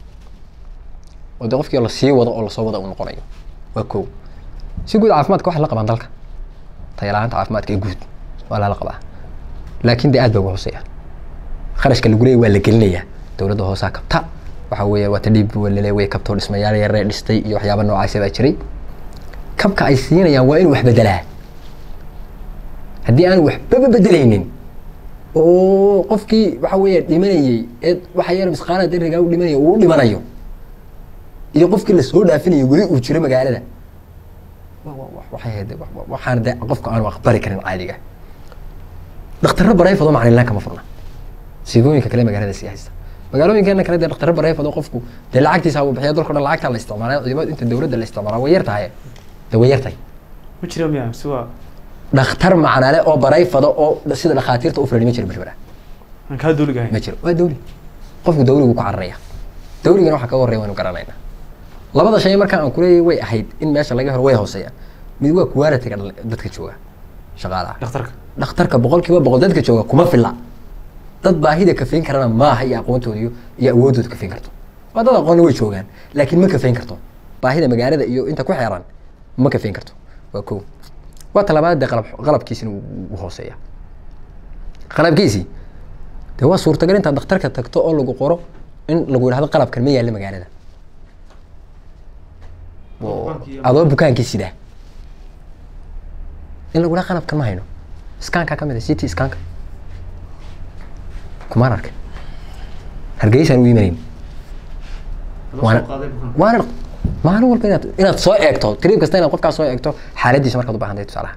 oo dee qofkii lasii wado oo lasoo wada uu noqonayo waa kow si guud caafimaadka waxay la qabaan dalka tayalaanta caafimaadka ee guud waa lala qabaa laakiin dee aad bay uga hooseeyaan kharashka lagu leeyahy waa la gelinayaa dowladda hoosaa kabta waxa weeye waa tadhiib walale way kabtoo dhismayaal yaree dhistay iyo waxyaaba noocaasa baa jiray kabka ay siinayaan waa inuu wax bedelaa haddii aan waxbaba bedelaynin oo qofkii waxa weeye dhimanayey ee waxa yar misqaala darigaa u dhimanaya uu u dhimanayo iyo qofkii lasoo dhaafinayo weli uu jiro magaalada waxay ahayd waxaan de qofka aanu aqbali karin caadiga dhakhtarro barayfadoo macnilaan kama furna sigooyinka kale magaalada sii haysta magaalooyinkeena kale dee dhakhtarro barayfadoo qofku dee lacagtiisa uu bixiya dalka o dhan lacagtaa la isticmaalay ciidamada inta dowladda la isticmaalaa way yar tahay dee way yar tahay ma jira miya mise waa dhakhtar macnale oo barayfado oo sida dhakhaatiirta u fulan ma jiro berbera aan kaa duuliga ma ahayn jiro waa dawli qofku dawligu ku cararaya dawligana waxaa kaga horreya waynu garanaynaa labada shay markaa aan kuleeyahay way ahayd in meesha laga helo way hooseeyaan mid waa quality-ga dhal- dadka jooga shaqaalaha dhakhtarka dhakhtarka boqol kiiba boqol dadka jooga kuma filla dad baahida kafayn karana maaha iyo aqoontooda iyo iyo awoodooda kafayn karto waa dad aqoonna way joogaan laakiin ma kafayn karto baahida magaalada iyo inta ku xeeran ma kafayn karto waa kow waa talabaad dee qalab qalabkiisina wuu wuu hooseeya qalabkiisii dee waa suurtagal intaad dhakhtarka tagto oo lagu qoro in lagu yidhahdo qalabkan ma yaalla magaalada oo adoo bukaankii sidaa in lagu yidhahdo qalabkan ma hayno iskaanka ka mid a city iskaanka kumaan arkin hargeysaan u imanayn waana waana maalin walba inaad inaad soo eegto trip kasta inaad qofkaas soo eegto xaaladiisa markaad u baahan tahay tusaalaha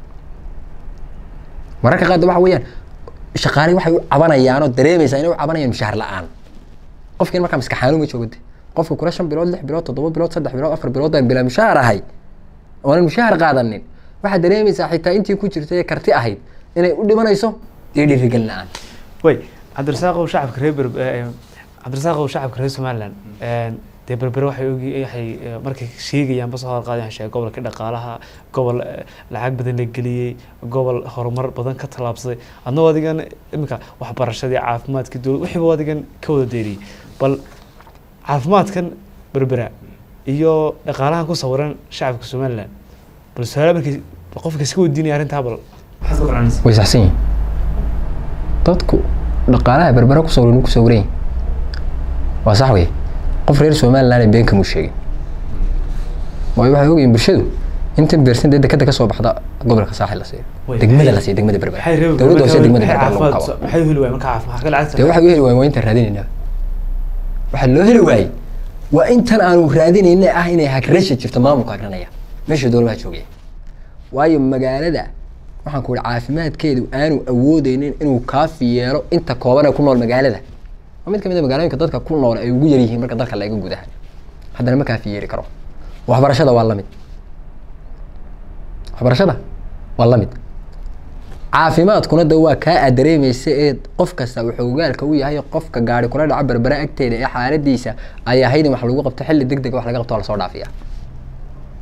mararka qaar de waxa weeyaan shaqaale waxay u cabanayaan oo dareemaysaa inay u cabanayaan mushaar la-aan qofkiin markaa maskaxaanu ma joogade qofka kula shan bilood lix bilood toddoba bilood saddex bilood afar bilood baan bilaa mushaar ahay oonan mushaar qaadanin waxaad dareemaysaa xitaa intii ku jirtay ee karti ahayd inay u dhimanayso dee dhiirigelin la-aan way cabdirasaaqow shacabka reer berb cabdirasaaqow shacabka reer somaliland dee berbere waxay ogi waxay eh, markay sheegayaan basoo hadal qaadi waxay sheegay gobolka dhaqaalaha gobol eh, lacag badan la geliyey gobol horumar badan ka tallaabsaday adnoo adigan iminka waxbarashadii caafimaadkii dowlad wixiiba adigan ka wada deeriyey bal caafimaadkan berbera iyo dhaqaalahan ku sawiran shacabka somaliland bal su-aala markii qofka iska weydiinaya arrintaa bal maxaad ka qaranaysa way saxsan yihin dadku dhaqaalaha berbera ku sawran ku sawran yihin waa sax wey qof reer somaliland been kamuu sheegin waayo waxay ogyihin bulshadu inta beersan dee dekada kasoo baxda gobolka saaxil la siiyo Way, degmada maxay- la siiyo degmada berbera maxay reer dowladda hoose degmada maxay berbera lagu caafimaad qabo maxay u heli waayeen marka caafimaad ka lacagta dee waxay u heli waayeen waa intaan raadinayna waxaa loo heli waayey waa intan aanu raadinayna ah inay hagrasha jirto maamulka hagranaya meesha dowladaha joogaya waayo magaalada waxaan ku ihi caafimaadkeedu aanu awoodeynin inuu kaafi yeelo inta kooban ee ku nool magaalada waa mid ka mid a magaalooyinka dadka ku nool ay ugu yaryihiin marka dalka laga gudaha haddana ma kaafi yeeli karo waxbarashada waa lamid waxbarashada waa lamid caafimaadkuna de waa kaa aad dareemaysa ee qof kasta wuxuu ogaalka u yahay qofka gaari kula dhaca berbera agteeda ee xaaladiisa ay ahayd in wax lagu qabto xilli deg deg wax laga qabto waa lasoo dhaafiya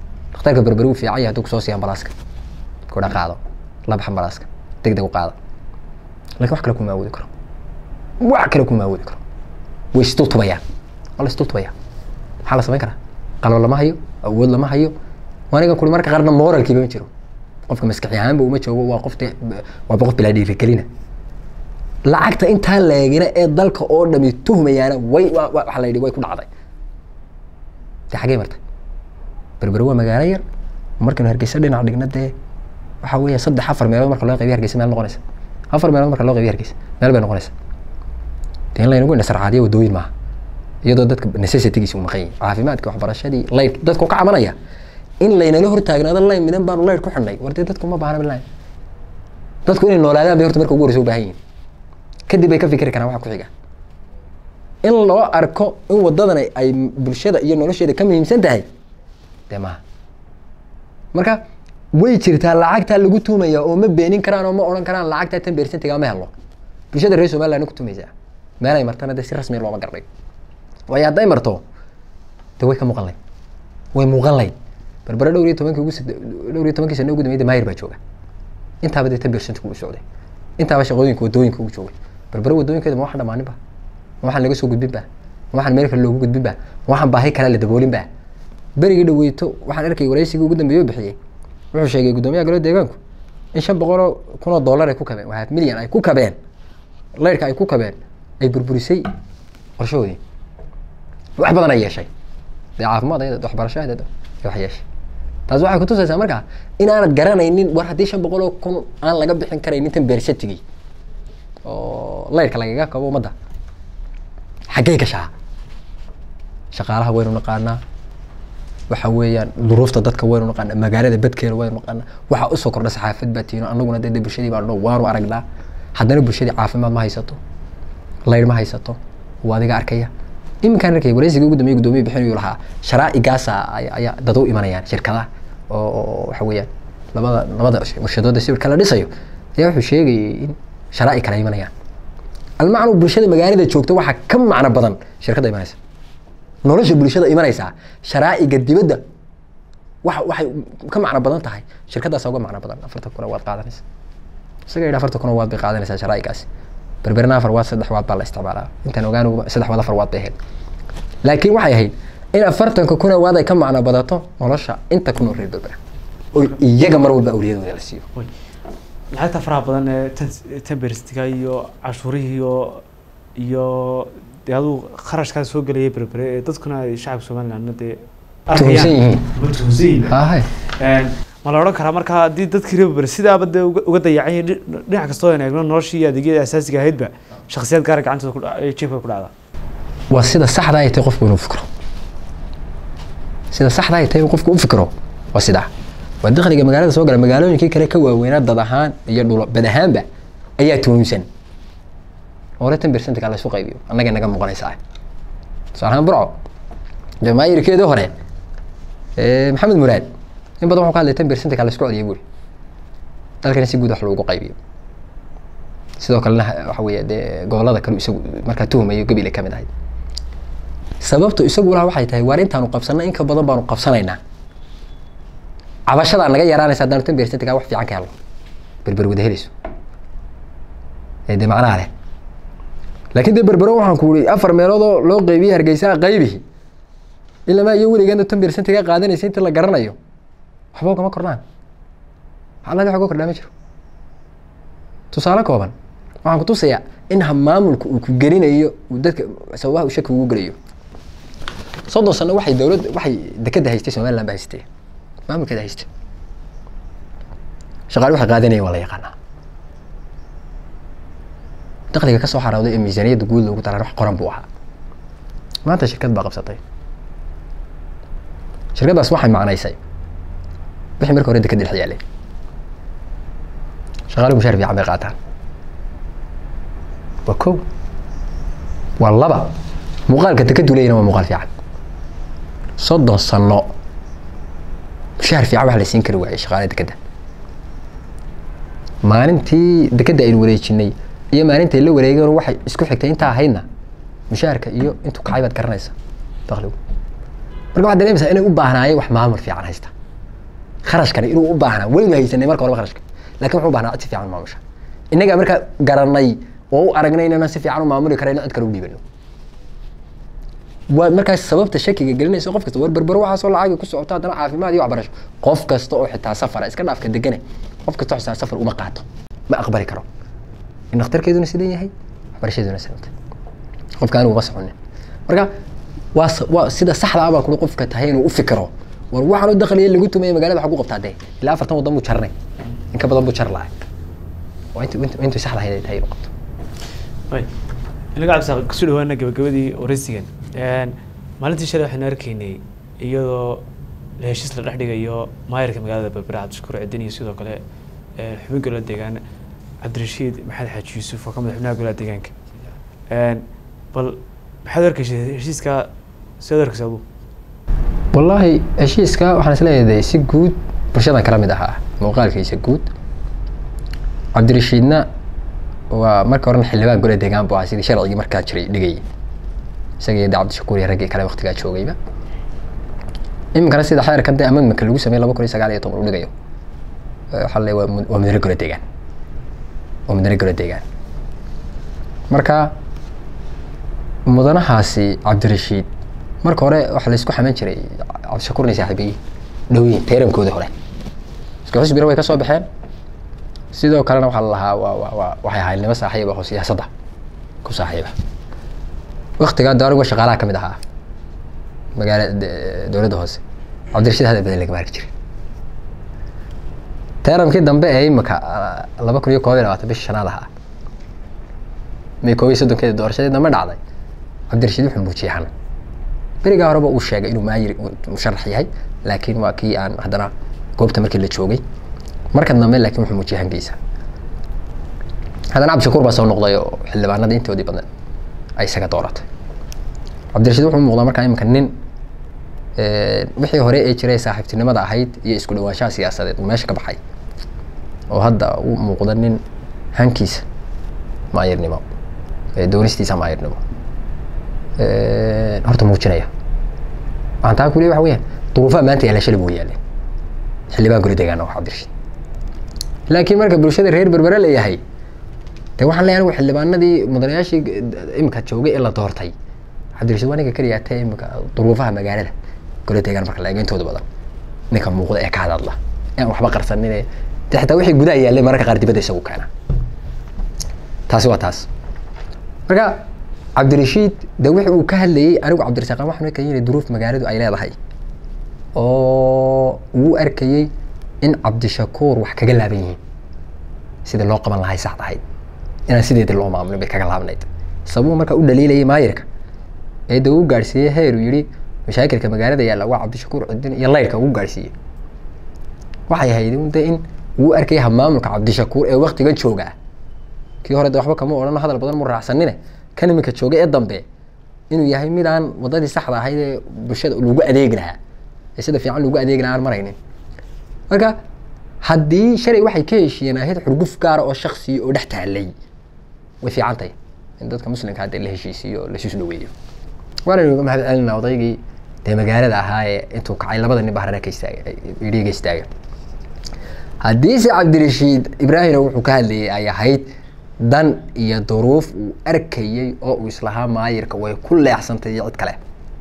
dhakhtarka berberi uu fiican yahay hadduu kusoo siiya ambalaaska kudha qaado la bax ambalaaska deg deg u qaada lakin wax kale kuma awoodi karo wax kale kuma awoodi karo way istutubayaan waa la istutubayaa maxaa la samayn karaa qalab lama hayo awood lama hayo aniga kuli marka qaarna moralkiiba ma jiro qofka maskaxi ahaanba uma joogo waa qof de- waaba qof bilaa dhiirigelina lacagta intaa leegina ee dalka oo dhami tuhmayaana way wa- wa- waxa la yidhi way ku dhacday de xaggee martay berbere waa magaalo yar markaynu hargeysa dhinac dhigna dee waxa weeya saddex afar meelood marka loo qaybiyo hargeysa meel noqonaysa afar meelood marka loo qaybiyo hargeysa meel bay noqonaysa dee in laynagu indhasarcaadiyo wadooyin maaha iyadoo dadka necessitygiisa u maqan yihin caafimaadka waxbarashadii layt dadku ka cabanaya in laynala hortaagnaado layn midan baanu layt ku xidhnay war dee dadku ma baahna bilayn dadku inay noolaadaan bay horta marka ugu horeysa u baahan yihin kadib bay ka fikri karaan waxa ku xiga in loo arko in wadadan ay- ay bulshada iyo nolosheeda ka muhiimsan tahay dee maaha marka way jirtaa lacagtaa lagu tuumaya oo ma beenin karaan oo ma odhan karaan lacagtaa tan beersentigaa ma helo bulshada reer somaliland ku tumaysaa meel ay martana dee si rasmiya looma garnay waayo hadday marto de way ka muuqan layd way muuqan layd berbere dhowr iyo tobankii ugu sade- dhowr iyo tobankii sano ugu dambeeyay maayir baa jooga intaaba dee tan beersentigu u socday intaaba shaqooyinka wadooyinka ugu joogay berbere wadooyinkeeda ma waxaan dhamaanin ba ma waxaan laga soo gudbin ba ma waxaan meel kale loogu gudbin ba ma waxaan baahi kale la daboolin ba berigii dhaweyto waxaan arkay waraysigii ugu dambeeye oo bixiyey wuxuu sheegay guddoomiyaha golo deegaanku in shan boqoloo kun oo dollar ay ku kabeen waa half milyan ay ku kabeen layrka ay ku kabeen ay burburisay qorshahoodii wax badan ay yeeshay dee caafimaad ayada waxbarasho ayada wax yeeshay taas waxay kutusaysaa markaa inaanad garanaynin war haddii shan boqol oo kun aan laga bixin karaynin tan beersatigii oo layrka lagaga kabo ummadda xaggee gashaa shaqaalaha waynu naqaanaa waxa weeyaan duruufta dadka waynu naqaanaa magaalada bedkeena waynu naqaanaa waxaa usoo kordha saxaafad baa tiino anaguna dee dee bulshadii baan dhow waanu aragnaa haddana bulshadii caafimaad ma haysato layr ma haysato waa adiga arkaya iminkaan arkay wareysigii ugu dambeeyay guddoomiye bixinayu lahaa sharaa'igaasa ay- ayaa dad u imanayaan shirkadaha oo oo waxa weeyaan labada labada warshadooda sawirka la dhisayo ayaa wuxuu sheegayay in sharaa'i kale ay imanayaan almacnu bulshada magaalada joogta waxaa ka macno badan shirkadda imanaysa nolosha bulshada imanaysaa sharaa'iga dibadda waxa waxay ka macno badan tahay shirkaddaasa uga macno badan afartan kuna waad qaadanaysa isaga yidhi afartan kuna waad bay qaadanaysaa sharaa'igaasi berberna afar waad saddex waad baa la isticmaalaa intaan ogaan saddex waad afar waad bay ahayd laakiin waxay ahayd in afartanka kuna waad ay ka macno badato nolosha inta ku nool reer berbera oo iyaga mar walba awliyadooda la siiyo Way. lacagta faraha badan ee tan- temberstiga iyo cashuurihii iyo iyo dee aduu kharashkaas soo gelaya berbere ee dadkuna ay shacabka somalilandna dee Tuhunsan yihiin. Ma tuhunsan yihiin hahay Een, ma la odhan karaa marka haddii dadkii reer berbere sidaaba dee uga uga dayacan yihiin dhi- dhinac kastoo aan eegno noloshii iyo adeegyada asaasiga ahaydba shakhsiyaad gaara gacantooda ku dha- ay jeebka ku dhacda waa sida saxda ay tahay qofku inuu fikro sida saxda ay tahay inuu qofku u fikro waa sidaa waa dakhliga magaalada soo gala magaalooyinkii kale ka waaweynaa dad ahaan iyo dhulo bad ahaanba ayaa tuhunsan hore tan bersentka la isu qaybiyo annaga naga muuqanaysaa tusaale ahaan burco jamaahirkeedii hore ee, maxamed muraad in badan wuxuu ka hadlay tan bersentka la isku celiyay buuri dalkana si guud wax loogu qaybiyo sidoo kalena waxa weeye dee gobolada kale isagu markaa tuhumayo gabile ka mid ahayd sababtu isagu laha waxay tahay waar intaanu qabsanay in ka badan baanu qabsanaynaa cabashadaa naga yaraanaysa haddaanu tan beersantagaa wax fiican ka helno berber wada helayso ee dee macnaha leh laakiin dee berbero waxaan ku uri afar meeloodoo loo qaybiyey hargeysaa qaybihi ilamaa iyo weligeena tan beersantagaa qaadanaysa inta la garanayo waxba ugama kordhaan xaalada wax uga kordhaa ma jiro tusaale kooban waxaan kutusayaa in maamulka uu ku gelinayo uu dadka sababaha uu shaki ugu gelayo soddon sano waxay dowladda waxay dekeda haystay somaliland ba haystay maamulkeeda haystay shaqaale waxay qaadanayeen waa la yaqaanaa dakhliga kasoo xarooday ee miisaaniyadda guud loogu talaan wax qoran buu ahaa maanta shirkad baa qabsatay shirkaddaas waxay macnaysay wixii marka hore dekeda dhex yaalay shaqaaluhu mushaar fiican bay qaataan waa kow waa laba muuqaalka dekadu leeyina waa muuqaal fiican soddon sano mushaar fiican wax la siin kari waayey shaqaale dekeda maalintii dekeda aynu wareejinay iyo maalintay la wareegeen waxay isku xigtay intaa ahaydna mushaharka iyo intuu kacay baad garanaysa dakhligu marka waxaad dareemaysaa inay u baahnaayeen wax maamul fiican haysta kharashkani inuu u baahnaa weliba haysanay marka horeba kharashka laakin wuxuu u baahnaa cid si fiican u maamusha innagaa markaa garanay oo u aragnay inaanan si fiican u maamuli karayno cid kale u dhiibano waa markaas sababta shakiga gelinaysa qof kasta war berbero waxaasoo lacagi ku socota haddana caafimaad iyo waxbarasho qof kasta oo xitaa safara iska dhaafka degane qof kasta oo xitaa safar uma qaato ma aqbali karo in dhakhtarkeeduna sidan yahay waxbarashadeeduna sidanta qofka anigu ma soconin marka waa waa sida saxda ah baa kuli qofka tahay inuu u fikiro war waxaan u dakhliya lagu tumaya magaalada waxa ku qabtaa dee ilaa afartan waddan buu jarnay in ka badan buu jar lahay waa intu intu intu saxda ahayd ay tahay inuu qabto inaga cabdisaaq kusoo dhawaana gabagabadii waraysigan maalintii shalay waxaynu arkaynay iyadoo heshiis la dhex dhigayo maayarka magaalada berbera cabdishakuur cidin iyo sidoo kale xubin golaha deegaan cabdirashiid maxamed xaaji yuusuf oo ka mid xubnaha golaha deegaanka bal maxaad arkaysay heshiiska sidaad arkaysa adu wallaahi heshiiska waxaan isleeyahay si guud bulshadan kala mid ahaa muuqaalkiisa guud cabdirashiidna waa marka horena xildhibaan gole deegaan bu ahaa sidii sharcigii markaa jiray dhigayay isaga iyo de cabdishakuur iyo raggii kale waktigaa joogayba iminkana sida xeerkan dee amendmentka lagu sameeyey laba kun iyo sagaal iyo toban uu dhigayo waxaa le waa mudane gole deegaan waa mudane gole deegaan marka mudanahaasi cabdirashiid marka hore waxaa laysku xaman jiray cabdishakuurna saaxiibiyi dhowyiin teeramkoodii hore isku xisbina way ka soo baxeen sidoo kalena waxaa la lahaa waa waa waa waxay ahayd nimo saaxiiba oo siyaasadda ku saaxiiba waktigaa de anigu shaqaalaha ka mid ahaa magaala dowladda hoose cabdirashiid hadal badan lagama arki jiray teeramkii dambe ee imika laba kun iyo koob iyo labaatan bishii shanaad ahaa may koob iyo soddonkeeda doorashadii dambe dhacday cabdirashiid wuxuu muujiyey xanan berigaa horeba uu sheegay inuu maayir musharax yahay laakiin waa kii aan haddana goobta markii la joogay marka dambe laakiin wuxuu muujiyey hangiisa haddana cabdishakuur baa soo noqday oo xildhibaanada intoodii badan ay isaga dooratay cabdirashiid wuxuu muuqdaa markaa iminka nin wixii hore ee jiray saaxiibtinimada ahayd iyo isku dhawaanshaha siyaasadeed uu meesha ka baxay oo hadda u muuqda nin hankiisa maayirnimo doonistiisa maayirnimo horta muujinaya waxaan taa ku leey waxa weyaan duruufaha maanta yaalla shalay buu yaaleen xildhibaan gole deegaana waa cabdirashiid laakiin marka bulshada reer berbere la yahay de waxaan leeyahay anigu xildhibaanadii mudanayaashii imika joogay ee la doortay cabdirashiid waa ninka keliya tee imika duruufaha magaalada gole deegaan marka la eego intooda badan ninka muuqda ee ka hadadla ee aan waxba qarsanin ee de xitaa wixii gudaha yaallay mararka qaar dibadda isagu keena taasi waa taas marka cabdirashiid de wixi uu ka hadlayey anigu cabdirasaaqan waxaan arkayay inay duruuf magaaladu ay leedahay oo uu arkayey in cabdishakuur wax kaga laaban yihiin sidii loo qaban lahay saxd ahayd inaan sideedii loo maamulin bay kaga laabnayd sababuu marka u dhaliilayay maayirka ee de uu gaadhsiiyey heer uu yihi mashaakilka magaalada yaalla waa cabdishakuur cidin iyo laydhka ugu gaadhsiiyey waxay ahayd de in uu arkayay hamaamulka cabdishakuur ee waktigan joogaa kii hore de waxba kama odhano hadal badan mu raacsanine kan iminka jooga ee dambe inuu yahay mid aan wadadii saxda ahayd ee bulshada lagu adeegi lahaa ee sida fiican lagu adeegi lahaa aan maraynin marka haddii shalay waxay ka heshiiyeen ahayd xurguf gaara oo shaksiya oo dhex taalay way fiican tahay in dadka muslimka hadda la heshiisiyo laisu dhaweeyo waana uga mahad celinaa odaygii dee magaalada ahaa ee intuu kacay labada nin bahrana ka istaaga idhiga istaaga haddiise cabdirashiid ibraahimna wuxuu ka hadlayay ay ahayd dan iyo duruuf uu arkayey oo uu islahaa maayirka way ku leexsantay iyo cid kale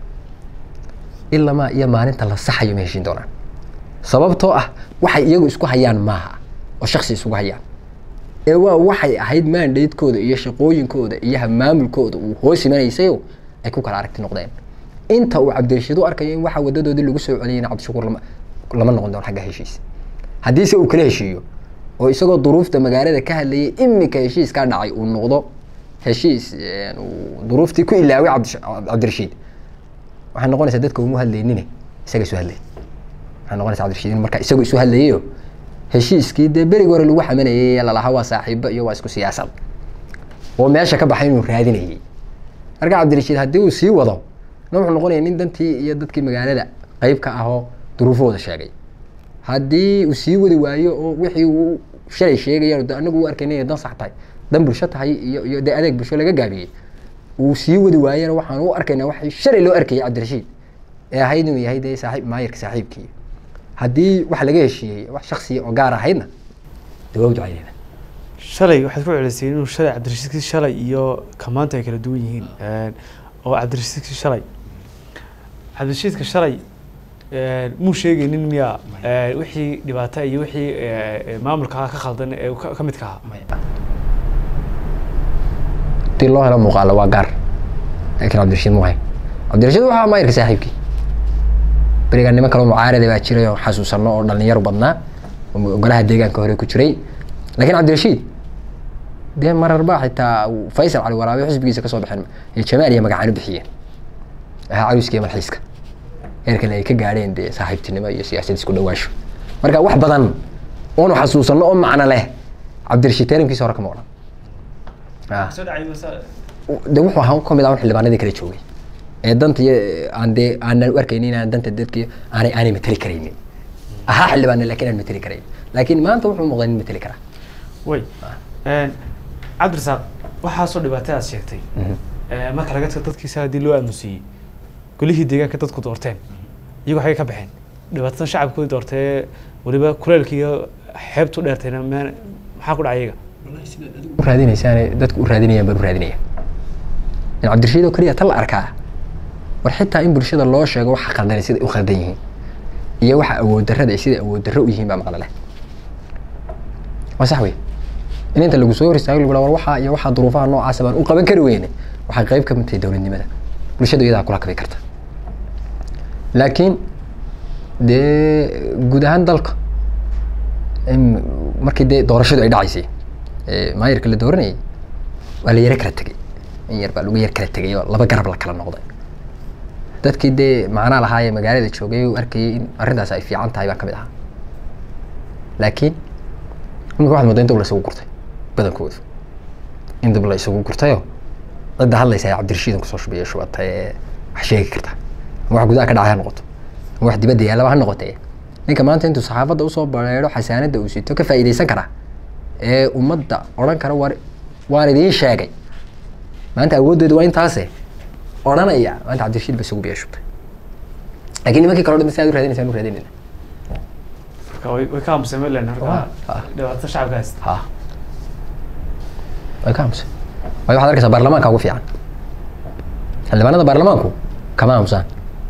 ilamaa iyo maalinta la saxayo ma heshiin doonaan sababtoo ah waxay iyagu isku hayaan maaha oo shaksi isugu hayaan ee waa waxay ahayd maandhaydkooda iyo shaqooyinkooda iyo hamaamulkooda uu hoos imanaysayo ay ku kala aragti noqdeen inta uu cabdirashiid u arkayo in waxa wadadoodii lagu soo celiyayna cabdishakuur lama lama noqon doono xagga heshiis haddiise uu kala heshiiyo oo isagoo duruufta magaalada ka hadlayay imika heshiiskaa dhacay uu noqdo heshiis duruuftii ku ilaaway cabdirashiid waxay noqonaysaa dadka uma hadlaynine isaga isu hadlay waxay noqonaysa cabdirashiid in marka isagu isu hadlayayo heshiiskii dee berigi hore lagu xamanayay lalahaa waa saaxiibo iyo waa isku siyaasad oo meesha ka baxay inuu raadinayay marka cabdirashiid haddii uu sii wado na wuxuu noqonaya nin dantii iyo dadkii magaalada qeyb ka ahoo duruufahooda sheegay haddii uu sii wadi waayo oo wixii uu shalay sheegaya de anagu u arkayna inay dan sax tahay dan bulsho tahay iyo iyo dee adeeg bulsho laga gaabiyey uu sii wadi waayana waxaan u arkaynaa waxay shalay loo arkayay cabdirashiid ee ahayd inuu yahay dee saaxiib maayirka saaxiibkii haddii wax laga heshiiyey wax shaksiya oo gaar ahaydna dee waa u ducaynayna shalay waxaad ku celisay inuu shalay cabdirashiidkii shalay iyo kamaanta ay kala duwan yihiin oo cabdirashiidkii shalay cabdirashiidka shalay muu sheegaynin miyaa wixii dhibaato iyo wixii maamulka ka khaldan ee ka ka midka ahaa hadii loo helo muuqaalo waa gaar laakiin cabdirashiid mu hay cabdirashiid waxaa maayirka saaxiibkii berigaa niman kaloo mucaarada baa jiray oo xasuusano oo dhalinyaro badnaa oo golaha deegaanka hore ku jiray laakiin cabdirashiid dee marar baa xitaa faysal cali waraabe xisbigiisa kasoo baxeen ee jamaal iyo magacaano bixiyeen ahaa cawiska iyo malxiiska heerkale ay ka gaadheen dee saaxiibtinimo iyo siyaasad isku dhawaasho marka wax badan oonu xasuusano oo macno leh cabdirashiid taarimkiisa hore kama odhan Ah. de wuxuu ahaa kamid ah un xildhibaanadii kala joogay ee danta iyo aan dee aanan u arkaynin inaan danta dadki aanay aanay mateli karaynin ahaa xildhibaane lakin aan mateli karayn laakiin maanta wuxuu muuqdaa nin mateli karaa way cabdirasaaq waxaasoo dhibaatay aad sheegtay marka laga tago dadkiisa haddii loo aamusiiyey golihii deegaanka dadku doorteen iyagoo xagay ka baxeen dhibaatadan shacabkoodii doortee weliba kuleelka iyo xeebtu dheertayna me maxaa ku dhacay iyaga u raadinaysaane dadku u raadinayaan baan u raadinaya in cabdirashiid oo keliya ta la arkaa war xitaa in bulshada loo sheego waxa khaldanay siday u khaldan yihiin iyo waxa awood darrada ay siday awood darro u yihiin baa maqla leh waa sax wey in inta lagu soo hor istaago lagu war waxaa iyo waxaa duruufaha noocaasa baan u qaban kari weyne waxay qayb ka mid tahay dowladnimada bulshada iyadaa kula kabi karta laakiin dee guud ahaan dalka im- markii dee doorashadu ay dhacaysay ee maayirka la dooranayay waa la yaro kala tegay in yar baa lagu yar kala tegay oo laba garab la kala noqday dadkii dee macnaa lahaayee magaalada joogay u arkayay in arrintaas ay fiican tahay baa ka mid ahaa laakiin imika waxaad moodaa in dib la isugu gurtay badankoodu in dib la isugu gurtayoo cidda hadlaysa ee cabdirashiidan kusoo shubaya shubata ee wax sheegi karta ama wax gudaha ka dhacay ha noqoto ama wax dibadda yaallaba ha noqotee ninka maanta intuu saxaafadda usoo bareero xasaanadda uu sito ka faa'iidaysan kara ee ummadda odhan kara war waan idiin sheegay maanta awooddeedu waa intaase odhanaya maanta cabdirashiid ba isugu biya shubtay laakiin nimankii kale o dhan si aad u raadinaysaan u raadinayna marka way way ka aamuseen melen Ah. marka dhibaatada shacabka haysta ha way ka aamusan waayo waxaad arkaysaa baarlamaanka ugu fiican xildhibaanada baarlamaanku kama aamusaan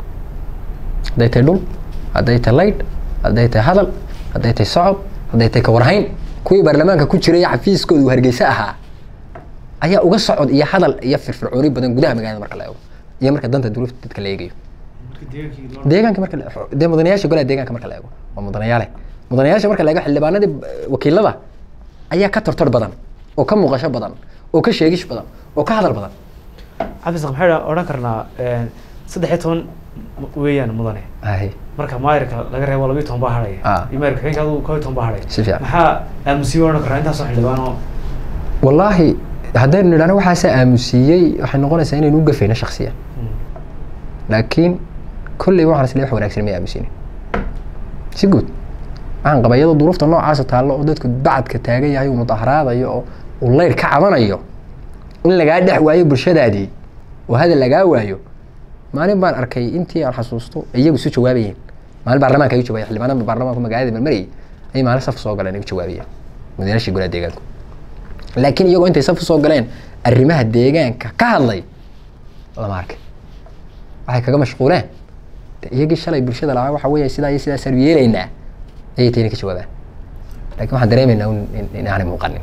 hadday tahay dhul hadday tahay laydh hadday tahay hadal hadday tahay socod hadday tahay kawarhayn kuwii baarlamaanka ku jiray xafiiskooda uu hargeysa ahaa ayaa uga socod iyo hadal iyo firfircooni badan gudaha magaalada marka la eego iyo marka danta duruufta dadka la eegayo deegaanka marka la- dee mudanayaasha golaha deegaanka marka la eego waa mudanayaale mudanayaasha marka la eego xildhibaanadii eh, wakiilada ayaa ka tortor badan oo ka muuqasho badan oo ka sheegish badan oo ka hadal badan cabdirasaaq maxay odhan karnaa saddex iyo toban weeyaan mudane Ahi. marka maayirka laga reebo labiyo toban baa hadhaya Ah. iyo maayirka xigeenka adigu koob iyo toban baa hadhaya Si fiican. maxaa aamusiyo odhan karaa intaasoo xildhibaan oo wallaahi haddaynu nidhahno waxaasaa aamusiiyey waxay noqonaysaa inaynu u gafayno shaksiyan laakiin kolley waxaan isle wax wanaagsan may aamusinin si guud waxaan qabaa iyadoo duruufta noocaasa taallo oo dadku bacadka taagan yahay uu mudaharaadayo oo uu leyr ka cabanayo in lagaa dhex waayo bulshadaadii oo hadal lagaa waayo maalin baan arkay intii aan xasuusto iyagu isu jawaabayeen maalin baarlamaanka ay u jawaabay xildhibaanada baarlamaanka magaalada marmarayay ayay maalin saf soo galeen ay u jawaabayeen madaxweynaha golaha deegaanku laakiin iyagoo intay saf usoo galeen arrimaha deegaanka ka hadlay lama arkin waxay kaga mashquuleen de iyagii shalay bulshada lahaa waxa weeye sidaa iyo sidaasaan yeelaynaa ayay tayna ka jawaabaan laakiin waxaan dareemaynaa un in- in aanay muuqanin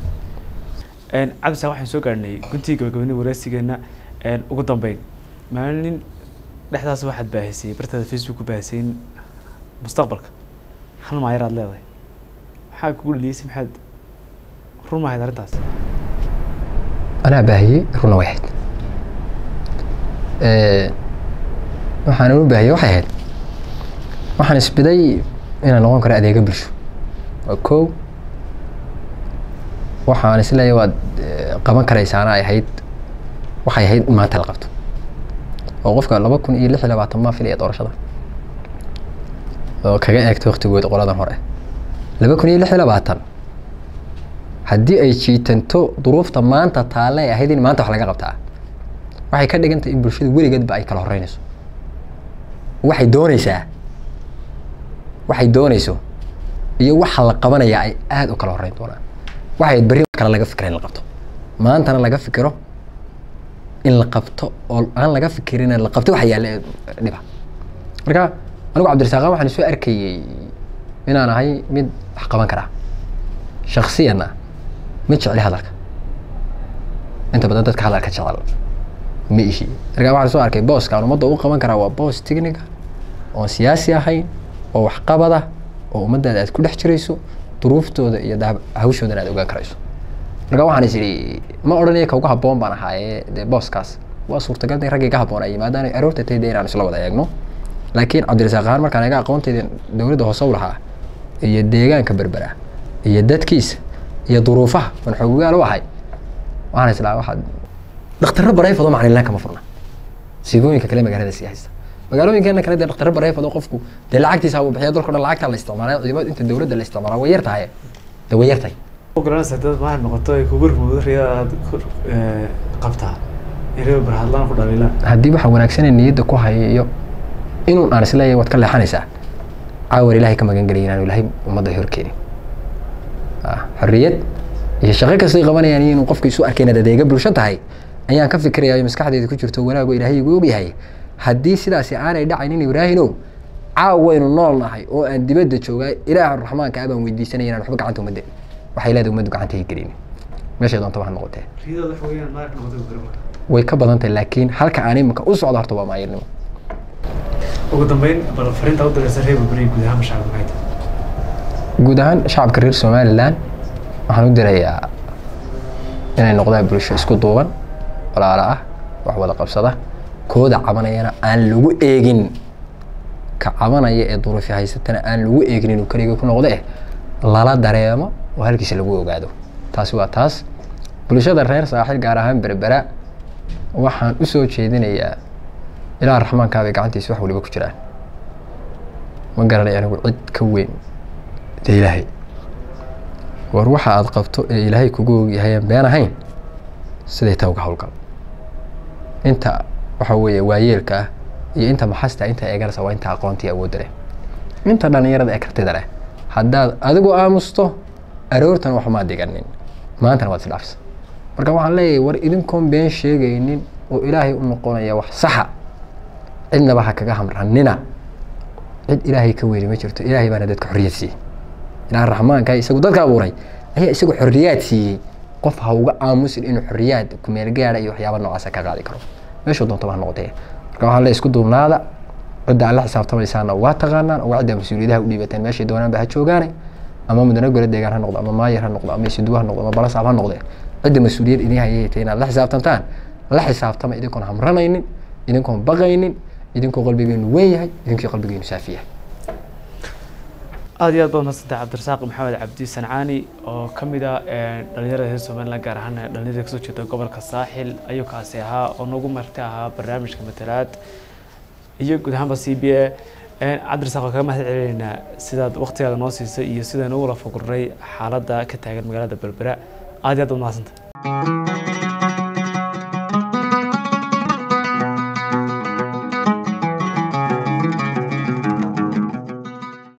cabdisa waxaan soo gaarhnay guntii gabagabani wareysigeena ugu dambeyn maalin dhexdaas waxaad baahisay bartaada facebook ku baahisay in mustaqbalka hal maayar aad leedahay maxaa kugu dhaliyeysay maxaad run mahayd arrintaas anaa baahiyey runa way ahayd waxaan u baahiyey waxay ahayd waxaan isbiday inaan noqon karo adeega bulsho waa kow waxaan isleeyahay waad eh, qaban karaysaana ay ahayd waxay ahayd in maanta la qabto oo qofka laba kun iyo lix iyo labaatan maa filaya doorashada oo kaga eegto waqtigooda qoladan hore laba kun iyo lix iyo labaatan haddii ay jiitanto duruufta maanta taalle ay ahayd in maanta wax laga qabtaa waxay ka dhigan tahay in bulshadu weligeedba ay kala horeynayso waxay doonaysaa waxay doonayso iyo waxa la qabanaya ay aada u kala horeyn doonaan waxay berri wax kale laga fikira in la qabto maantana laga fikiro in la qabto oo aan laga fikirin la qabto waxa yaalla ee dhiba marka anigu cabdirasaaqan waxaan soo arkayey inaan ahay mid wax qaban karaa shaksiyanna mid jecli hadalka inta badan dadka hadalka jecel ma ihi marka waxaan soo arkay booskaan ummadda u qaban karaa waa boos technica oon siyaasi ahayn oo waxqabada oo ummaddaada aad ku dhex jirayso duruuftooda iyo daab hawshoodana aad ogaan karayso marka waxaan is idhi ma odhanaya ka uga habboon baan ahaaye dee booskaas waa suurtagal in raggii ka habboon ay yimaadaan aroorta tay dee inaan isla wada eegno laakiin cabdirasaaq ahaan markaan eega aqoontayda dowladda hoose u lahaa iyo deegaanka berbera iyo dadkiisa iyo duruufaha man xoogaal u ahay waxaan islaa waxaad dhakhtarro barayfado macalin kama furna sigooyinka kale magaalada sii haysta magaalooyinkeena kale dee dhakhtarro barayfado qofku dee lacagtiisa buu bixiya dalko dhan lacagta la isticmaalay ciidamada inta dowladda la isticmaalaa way yar tahay dee way yar tahay garanaysa dad maahan noqoto ay kugu rumowdo riyada aad qabtaa in barhadlaan ku dhaliilaan haddii waxa wanaagsanee niyadda ku haya iyo inuu aan isleeyahay waad ka leexanaysaa caawar ilaahay ka magan gelaya inaanu ilaahay ummadda horkeenin xorriyad iyo shaqo kastay qabanayaan iyo inuu qofka isu arkay inaad adeega bulsho tahay ayaan ka fikirayaa maskaxdeeda ku jirto wanaago ilaahay igu ogyahay haddii sidaasi aanay dhacaynin ibraahinow caawaynu nool nahay oo aan dibadda joogaa ilaaha raxmaanka abaan weydiisanaya inaan waxba gacanta umadda waxay leedahay ummaddu gacanta hay gelin meeshay doonta wax noqotee riyada waxa weeyaan maark noqotay garba way ka badan tahay laakiin halka aan imika u socdo horta waa maayirnimo ugu dambeyn bal fariinta u diraysa reer berberi guud ahaan shacabka maxay tahay guud ahaan shacabka reer somaliland waxaan u dirayaa inay noqdaan bulsho isku duuban walaalo ah wax wada qabsada kooda cabanayana aan lagu eegin ka cabanaya ee duruufi haysatana aan lagu eegin inuu keliga ku noqdo eh lala dareemo oo halkiisa lagu ogaado taasi waa taas bulshada reer saaxil gaar ahaan berbera waxaan u soo jeedinayaa ilaah raxmaankaabay gacantiisa wax waliba ku jiraan ma garanay anigu cid ka weyn dee ilaahay war waxa aad qabto ee ilaahay kugu ogyahay aan been ahayn siday taa uga howlgal inta waxa weeye waayeelka ah iyo inta maxasta inta eeganaysa waa inta aqoontii awoodda leh inta dhallinyarada ee kartida leh haddaad adigu aamusto aroortan waxmaad diganin maantana waad isdhaafsa marka waxaan leeyahay war idinkoon been sheegaynin oo ilaahay u noqonaya wax saxa cidnaba ha kaga hamranina cid ilaahay ka weyni ma jirto ilaahay baana dadka xorriyad siiyey ilaah raxmaanka isagu dadka abuuray ayaa isagu xorriyaad siiyey qof ha uga aamusin inuu xorriyaad kumeel gaara iyo waxyaaba noocaasa ka qaadi karo meeshuu doonta ha noqotee marka waxaan leeyahay isku duubnaada cidda aad la xisaabtamaysaana waa taqaanaan oo cidda mas-uuliyadaha u dhiibateen meeshay doonaanba ha joogaane ama mudane gole deegaan ha noqdo ama maayar ha noqdo ama isuduwa ha noqdo ama balasaab ha noqdee cidda mas-uuliyad idin hayaytay inaad la xisaabtantaan la xisaabtama idinkoon hamranaynin idinkoon baqaynin idinkoo qalbigeenu weyn yahay idinkii qalbigeenu saafi yahay aada iyo aad baad madsantay cabdirasaaq maxamed cabdi sancaani oo ka mid ah dhalinyarada reer somaliland gaar ahaan dhalinyarada kasoo jeeda gobolka saaxil ayuu kaasi ahaa oo nagu marti ahaa barnaamijka matalaad iyo guud ahaanba c b a cabdirasaaq waa kaga mahad celinaynaa sidaad waktigaada noo siisay iyo sidaan ugu la fagurnay xaaladda ka taagan magaalada berbera aada iyo aad baad mahadsantay